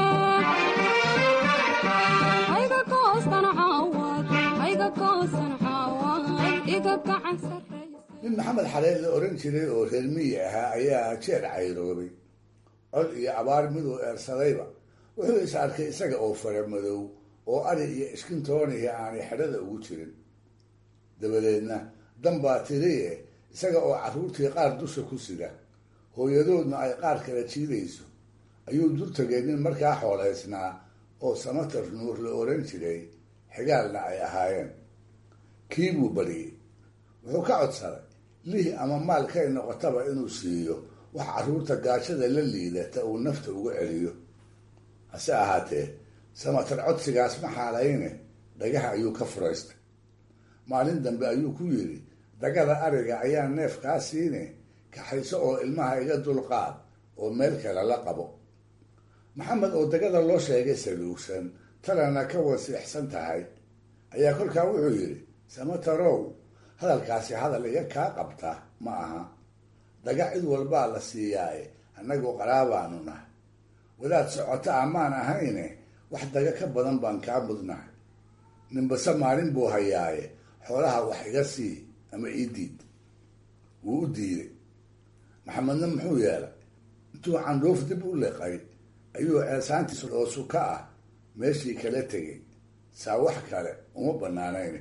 ayga goosan caawad ayga goosan caawad iga gacan sarraysa nin maxamed xaleed la odhan jiray oo reer miyi ahaa ayaa jeer cayroobay cod iyo abaar miduu eersadayba wuxuu is arkay isaga oo fara madow oo ari iyo iskintoonihi aanay xedhada ugu jirin dabadeedna dan baa tiriye isaga oo carruurtii qaar dusha ku sida hooyadoodna ay qaar kala jiidayso ayuu dur tegay nin markaa xoolaysnaa oo samatar nuur la odhan jiray xigaalna ay ahaayeen kii buu bariyey wuxuu ka codsaday lih ama maalkay noqotaba inuu siiyo wax carruurta gaajada la liidata uu nafta uga celiyo hase ahaatee samatar codsigaas ma xaalayne dhagaha ayuu ka furaystay maalin dambe ayuu ku yidhi dagada ariga ayaa neef kaa siine kaxayso oo ilmaha iga dulqaad oo meel kale la qabo maxamed oo dagada loo sheegay saluugsan talana ka wasiixsan tahay ayaa kolkaa wuxuu yidhi samatarow hadalkaasi hadal iga kaa qabta ma aha daga cid walbaa la siiyaaye annagu qaraabaanu nahay wadaad socota amaan ahayne wax daga ka badan baan kaa mudnahay ninbase maalin buu hayaaye xoolaha wax iga sii ama ii diid wuu u diiday maxamedna muxuu yeelay intuu candhuuf dib u liqay ayuu ceesaantiis oo suka ah meeshii kala tegay saa wax kale uma banaanayn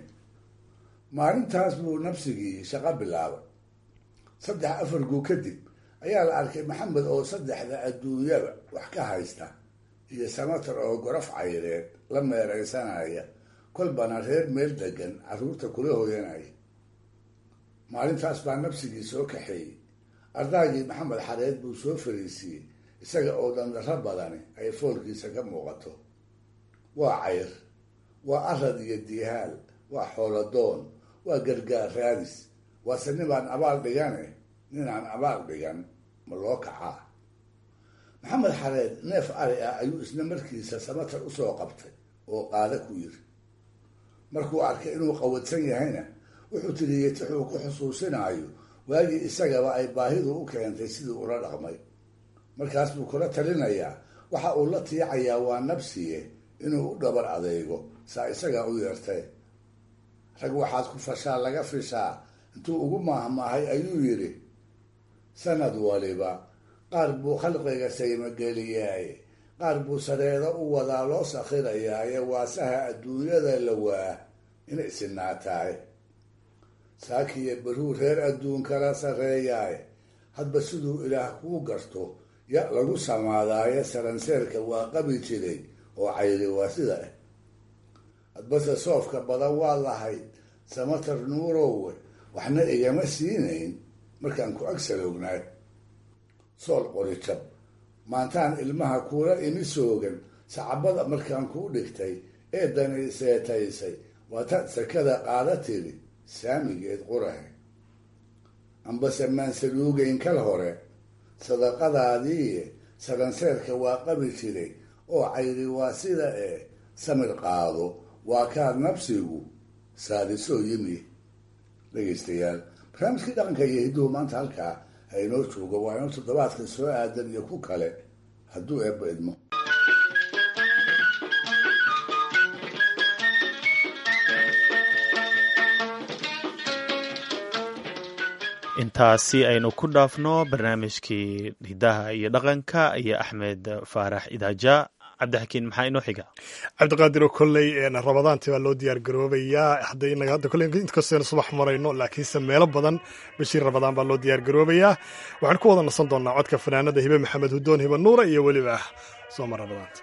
maalintaas buu nabsigii shaqo bilaabay saddex afar guu kadib ayaa la arkay maxamed oo saddexda adduunyaba wax ka haysta iyo samatar oo gorof cayreed la meeraysanaya kolbana reer meel degan carruurta kula hoyanaya maalintaas baa nabsigii soo kaxeeyey ardaagii maxamed xareed buu soo fariisiiyey isaga oo dandarro badani ay foolkiisa ka muuqato waa cayr waa arad iyo diihaal waa xooladoon waa gargaar raadis waase ninbaan abaal dhigane ninaan abaal dhigan ma loo kacaa maxamed xareed neef ari ah ayuu isna markiisa samatar usoo qabtay oo qaada ku yiri markuu arkay inuu qawadsan yahayna wuxuu tiriyey tixuu ku xusuusinaayo waagii isagaba ay baahidu u keentay sidii ula dhaqmay markaas buu kula talinayaa waxa uu la tiicayaa waa nabsiye inuu u dhabar adeego saa isagaa u yeertay rag waxaad ku fashaa laga fishaa intuu ugu maahmaahay ayuu yidhi sanad waliba qaar buu khalqiga saymageliyaaye qaar buu sareedo u wadaa loo sakhirayaaye waasaha adduunyada la waa inay isinaataay saakiyo baruu reer adduun kala sarreeyaaye hadba siduu ilaah kuu garto ya lagu samaadaaye saranseerka waa qabi jiray oo cayri waa sida ah hadbase soofka badan waa lahayd samatar nuurowe waxna igama siinayn markaan ku ag salowgnaay sool qori jab maantaan ilmaha kuula imi soogan sacabada markaan kuu dhigtay ee dani seetaysay waataad sakada qaada tiri saamigeed qurahe ambase maan saluugayn kal hore sadaqadaadii saranseerka waa qabi jiray oo cayri waa sida ee samir qaado waa kaad nabsigu saadisoo yimi dhegaystayaal barnaamijkii dhaqanka iyo hidduhu maanta halkaa ha inoo joogo waa inoo toddobaadka soo aadan iyo ku kale hadduu eebba idmo intaasi aynu ku dhaafno barnaamijkii hidaha iyo dhaqanka iyo axmed faarax idaaja cabdixakiin maxaa inoo xiga cabdiqaadir oo kolley ramadaantii baa loo diyaar garoobayaa hadday inaga hadda kolley inkastaynu subax marayno laakiinse meelo badan bishii ramadaan baa loo diyaar garoobayaa waxaan ku wada nasan doonaa codka fanaanada hibe maxamed hudoon hibe nuura iyo weliba sooma ramadaanta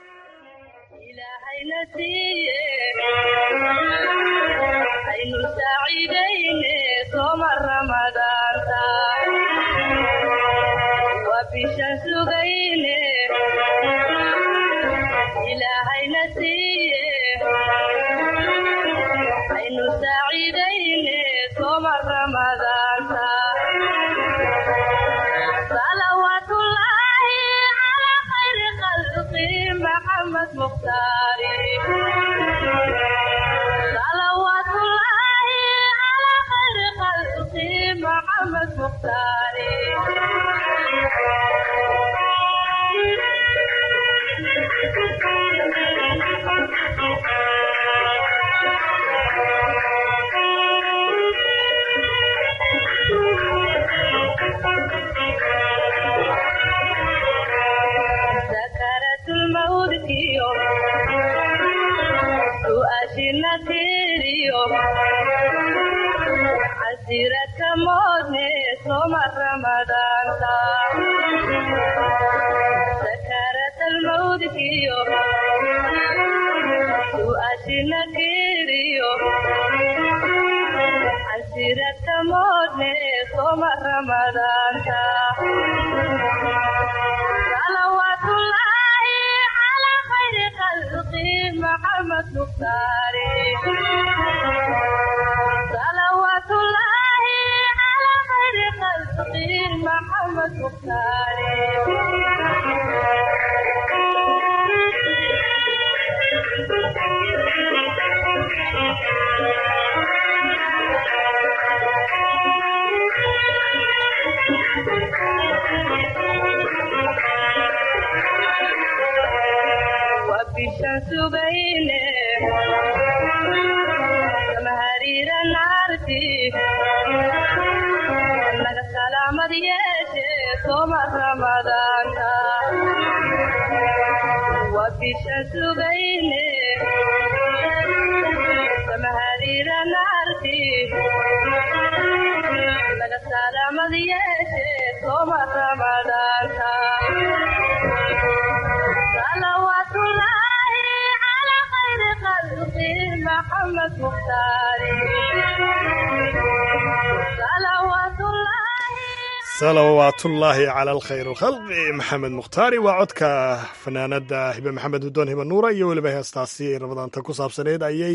salawaatullaahi cala alkhayr alkhalqi maxamed mukhtaari waa codka fanaanada hibe maxamed hudoon hibe nuura iyo weliba heestaasi ramadaanta ku saabsaneyd ayay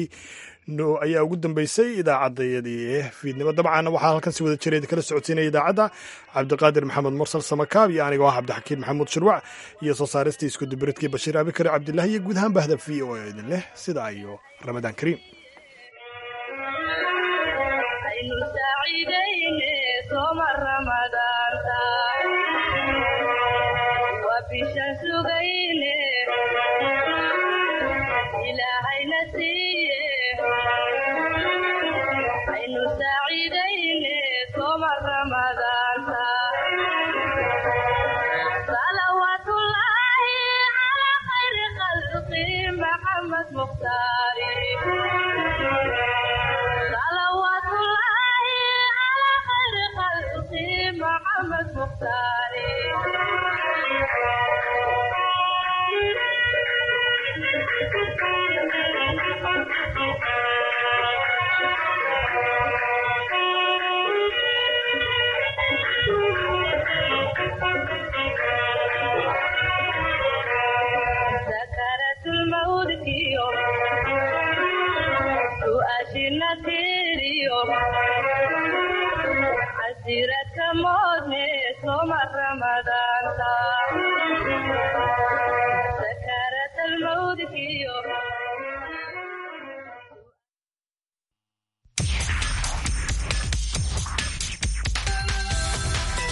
ayaa ugu dambeysay idaacaddayadii fiidnimo dabcan waxaa halkan si wada jiray kala socodsiinaya idaacadda cabdiqaadir maxamed mursal samakaab iyo anigoo ah cabdixakiin maxamuud shirwac iyo soo saaristii iskudubiridkii bashiir abikare cabdillahi iyo guud ahaan bahda v o e idin leh sidaa iyo ramadaan kariim محمد مختاري maxamed mukhtaari sakaratulmawdkiyo su'aashina tiriyo casiradka moodne soma ramada